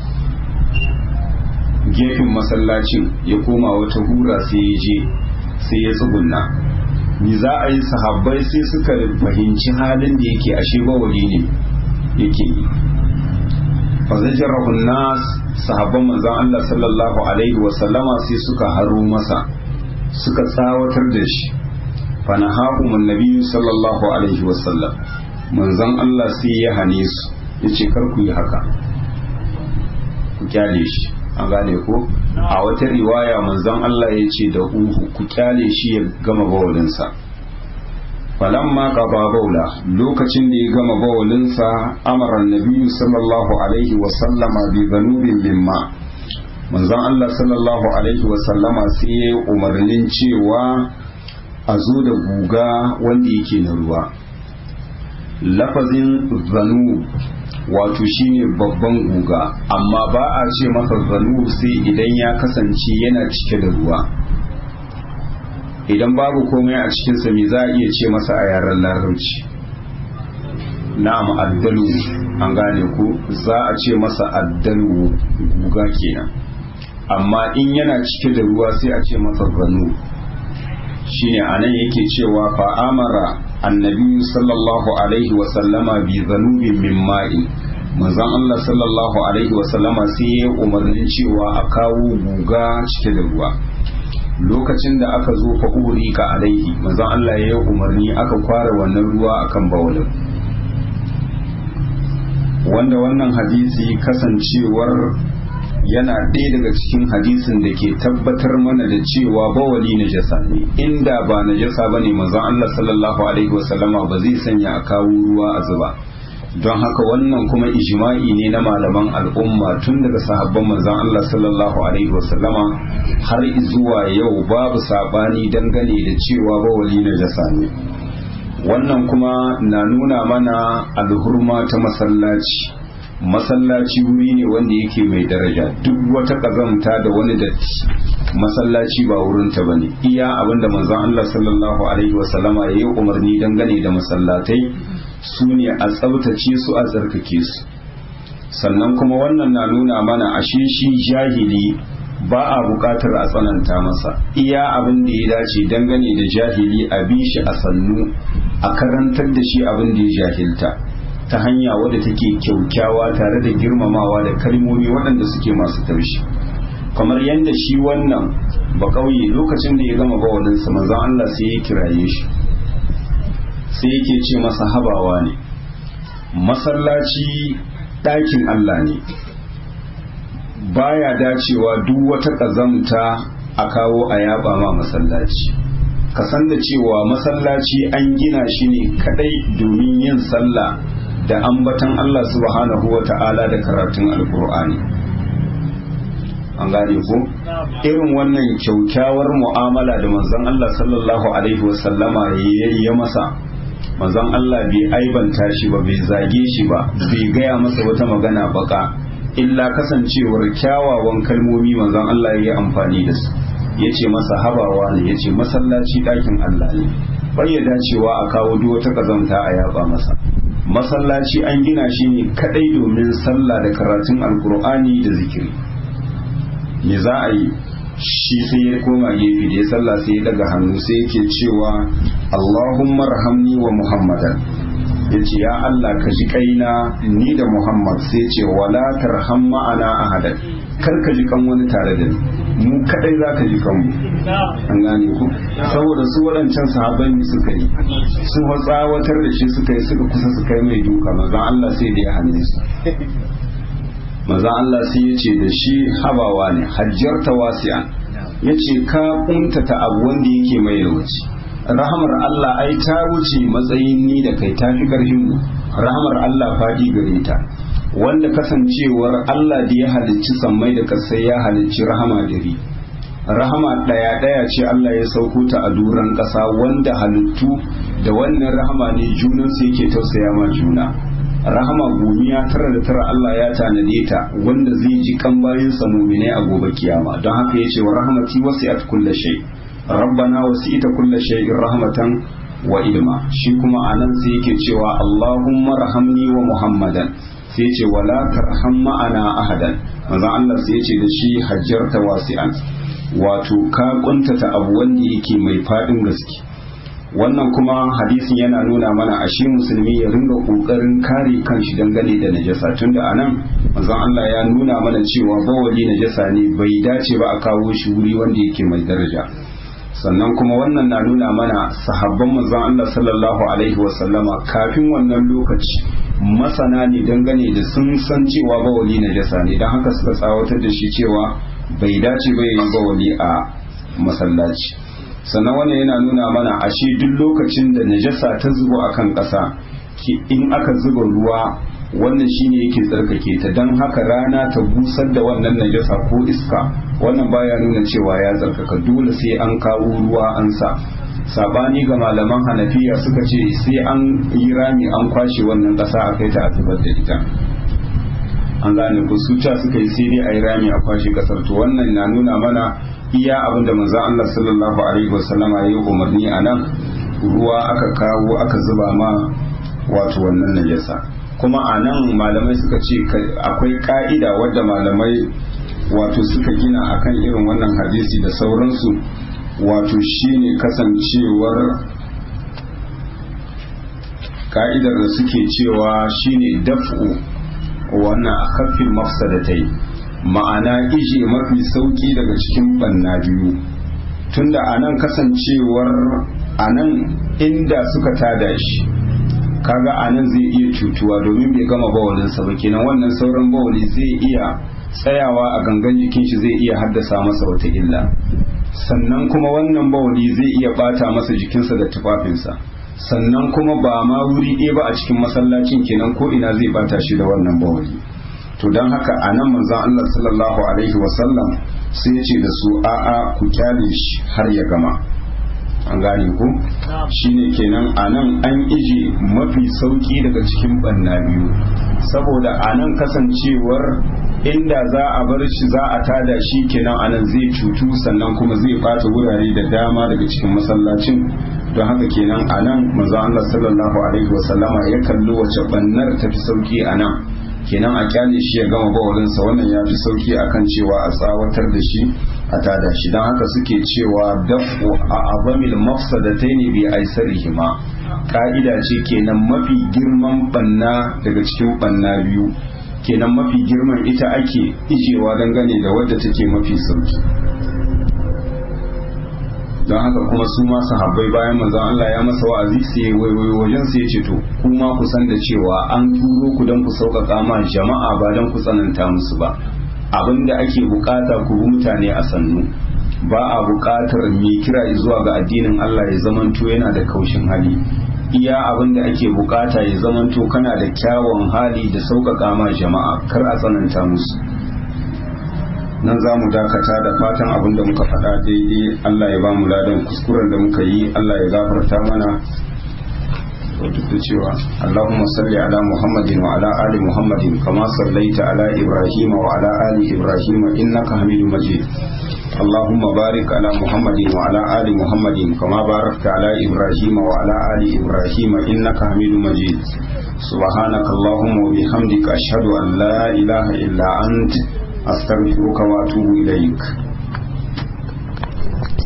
gefen masallacin ya koma wata hura sai ya je sai ya tsugunna ni za a yi sahabbai sai suka fahimci halin da yake ashe bawali ne yake yi fazajarahun nas sahabban manzon Allah sallallahu alaihi wasallama sai suka haro masa suka tsawatar da shi fanahahumun nabiyyu sallallahu alaihi wasallam manzon Allah sai ya hane su ya ce kar ku yi haka ku kyale shi an gane ko a wata riwaya manzon Allah ya ce da uhu ku kyale shi ya gama bawalinsa falamma qaba baula lokacin da ya gama bawalinsa amara nabiyyu sallallahu alaihi wa sallama bi dhanubin mimma manzon Allah sallallahu alaihi wa sallama sai ya umarnin cewa a zo da guga wanda yake na ruwa lafazin zanu wato shine babban guga amma ba a ce masa zanu sai idan ya kasance yana cike da ruwa idan babu komai a cikinsa me za a iya ce masa a yaren larabci na'am addalu an gane ku za a ce masa addalu guga kenan amma in yana cike da ruwa sai a ce masa zanu shine anan yake cewa fa amara annabi sallallahu alaihi wa sallama bi zanubin min ma'in manzon Allah sallallahu alaihi wa sallama sai ya umarnin cewa a kawo guga cike da ruwa lokacin da aka zo fa ka alaihi manzon Allah ya yi umarni aka kwara wannan ruwa akan bawalin wanda wannan hadisi kasancewar yana ɗaya daga cikin hadisin da ke tabbatar mana da cewa bawali na jasa ne inda ba na jasa ba ne manzon Allah sallallahu alaihi wasallama ba zai sanya a kawo ruwa a zuba don haka wannan kuma ijma'i ne na malaman al'umma tun daga sahabban manzon Allah sallallahu alaihi wasallama har zuwa yau babu sabani dangane da cewa bawali na jasa ne wannan kuma na nuna mana alhurma ta masallaci masallaci wuri ne wanda yake mai daraja duk wata ƙazamta da wani datti masallaci ba wurinta ba ne iya abinda manzon Allah sallallahu alaihi wasallama ya yi umarni dangane da masallatai su ne a tsabtace su a tsarkake su sannan kuma wannan na nuna mana ashe shi jahili ba a buƙatar a tsananta masa iya abin da ya dace dangane da jahili a bi shi a sannu a karantar da shi abin da ya jahilta ta hanya wadda take kyaukyawa tare da girmamawa da kalmomi waɗanda suke masu taushi kamar yadda shi wannan ba ƙauye lokacin da ya gama bawalinsa manzon Allah sai ya kiraye shi sai yake ce masa habawa ne masallaci ɗakin Allah ne baya dacewa duk wata ƙazamta a kawo a yaba ma masallaci ka san da cewa masallaci an gina shi ne kadai domin yin sallah da ambatan Allah subhanahu wa ta'ala da karatun alkur'ani an gane ko irin wannan kyaukyawar mu'amala da manzon Allah sallallahu alaihi wasallama ya masa manzon Allah bai aibanta shi ba bai zage shi ba bai gaya masa wata magana baka illa kasancewar kyawawan kalmomi manzon Allah ya yi amfani da su ya ce masa habawa ne ya ce masallaci ɗakin Allah ne bai ya dacewa a kawo duk wata ƙazanta a yaba masa masallaci an gina shi ne kadai domin sallah da karatun alkur'ani da zikiri me za a yi shi sai ya koma gefe da ya sallah sai ya daga hannu sai yake cewa Allahumma rahamni wa Muhammadan ya ce ya Allah ka ji kaina ni da Muhammad sai ce wala tarham ma'ana ahadan kar ka ji kan wani tare da ni mu kadai za ka ji kanmu an gane ku saboda su waɗancan sahabbai ne suka yi su tsawatar da shi suka yi suka kusa su kai mai duka manzon Allah sai da ya hane su manzon Allah sai ya ce da shi habawa ne hajjarta wasi'an ya ce ka kuntata abu wanda yake mai yawanci rahamar Allah ai ta wuce matsayin ni da kai ta fi ƙarfin mu rahamar Allah faɗi gare ta wanda kasancewar Allah da ya halicci sammai da kasai ya halicci rahama dari rahama ɗaya ɗaya ce Allah ya sauko ta a duran ƙasa wanda halittu da wannan rahama ne junansu yake tausaya ma juna rahama gomiya tara da tara Allah ya tanade ta wanda zai ji kan bayansa muminai a gobe kiyama don haka ya ce wa rahamati wasi'at kulli shay rabbana wasi'ta kulli shay'in rahmatan wa ilma shi kuma anan sai yake cewa Allahumma rahamni wa Muhammadan sai ce wala tarham ma'ana ahadan manzo Allah sai ce da shi hajjarta wasi'an wato ka kuntata abu wanda yake mai fadin gaske wannan kuma hadisin yana nuna mana ashe musulmi ya ringa kokarin kare kanshi dangane da najasa tunda anan manzon Allah ya nuna mana cewa bawali najasa ne bai dace ba a kawo shi wuri wanda yake mai daraja sannan kuma wannan na nuna mana sahabban manzon Allah sallallahu alaihi wasallama kafin wannan lokaci masana ne dangane da sun san cewa bawali najasa ne don haka suka tsawatar da shi cewa bai dace ba yayin bawali a masallaci sannan wannan yana nuna mana ashe duk lokacin da najasa ta zubo akan ƙasa in aka zuba ruwa wannan shine yake tsarkake ta don haka rana ta busar da wannan najasa ko iska wannan baya nuna cewa ya tsarkaka dole sai an kawo ruwa an sa sabani ga malaman hanafiya suka ce sai an yi rami an kwashe wannan ƙasa a kai ta a zubar da ita an gane ku su ca suka yi sai dai a yi rami a kwashe ƙasar to wannan na nuna mana iya abin da manzon Allah sallallahu alaihi wasallama ya yi umarni a nan ruwa aka kawo aka zuba ma wato wannan najasa kuma a nan malamai suka ce akwai ka'ida wadda malamai wato suka gina akan irin wannan hadisi da sauransu wato shine kasancewar ka'idar da suke cewa shine daf'u wannan kafin mafsadatai ma'ana ije mafi sauki daga cikin banna biyu tunda a nan kasancewar a nan inda suka tada shi kaga a nan zai iya cutuwa domin bai gama bawalinsa ba kenan wannan sauran bawali zai iya tsayawa a gangan jikin shi zai iya haddasa masa wata illa sannan kuma wannan bawali zai iya bata masa jikinsa da tufafinsa sannan kuma ba ma wuri ɗaya ba a cikin masallacin kenan ko ina zai bata shi da wannan bawali to don haka a nan manzon Allah sallallahu alaihi wasallam sai ya ce da su a'a ku kyale shi har ya gama an gane ku shine kenan a nan an ije mafi sauki daga cikin banna biyu saboda a nan kasancewar inda za a bar shi za a tada shi kenan a nan zai cutu sannan kuma zai bata wurare da dama daga cikin masallacin don haka kenan a nan manzo Allah sallallahu alaihi wasallama ya kalli wace bannar tafi sauki a nan kenan a kyale shi ya gama bawalinsa wannan ya fi sauki akan cewa a tsawatar da shi a tada shi don haka suke cewa dafu a abamil mafsadataini bi aisarihima ka'ida ce kenan mafi girman banna daga cikin banna biyu kenan mafi girman ita ake ijewa dangane da wadda take mafi sauki don haka kuma su ma sahabbai bayan manzon Allah ya masa wa'azi sai waiwayo wajen sai ya ce to kuma ku san da cewa an turo ku don ku sauƙaƙa ma jama'a ba don ku tsananta musu ba abinda ake bukata ku bi mutane a sannu ba a bukatar mai kira zuwa ga addinin Allah ya zamanto yana da kaushin hali iya abinda ake bukata ya zamanto kana da kyawun hali da sauƙaƙa ma jama'a kar a tsananta musu nan za mu dakata da fatan abin da muka faɗa daidai Allah ya ba mu ladan kuskuren da muka yi Allah ya gafarta mana duk da cewa Allahumma salli ala Muhammadin wa ala ali Muhammadin kama sallaita ala Ibrahim wa ala ali Ibrahim innaka Hamidum Majid اللهم بارك على محمد وعلى آل محمد كما باركت على إبراهيم وعلى آل إبراهيم إنك حميد مجيد سبحانك اللهم وبحمدك أشهد أن لا إله إلا أنت أستغفرك وأتوب إليك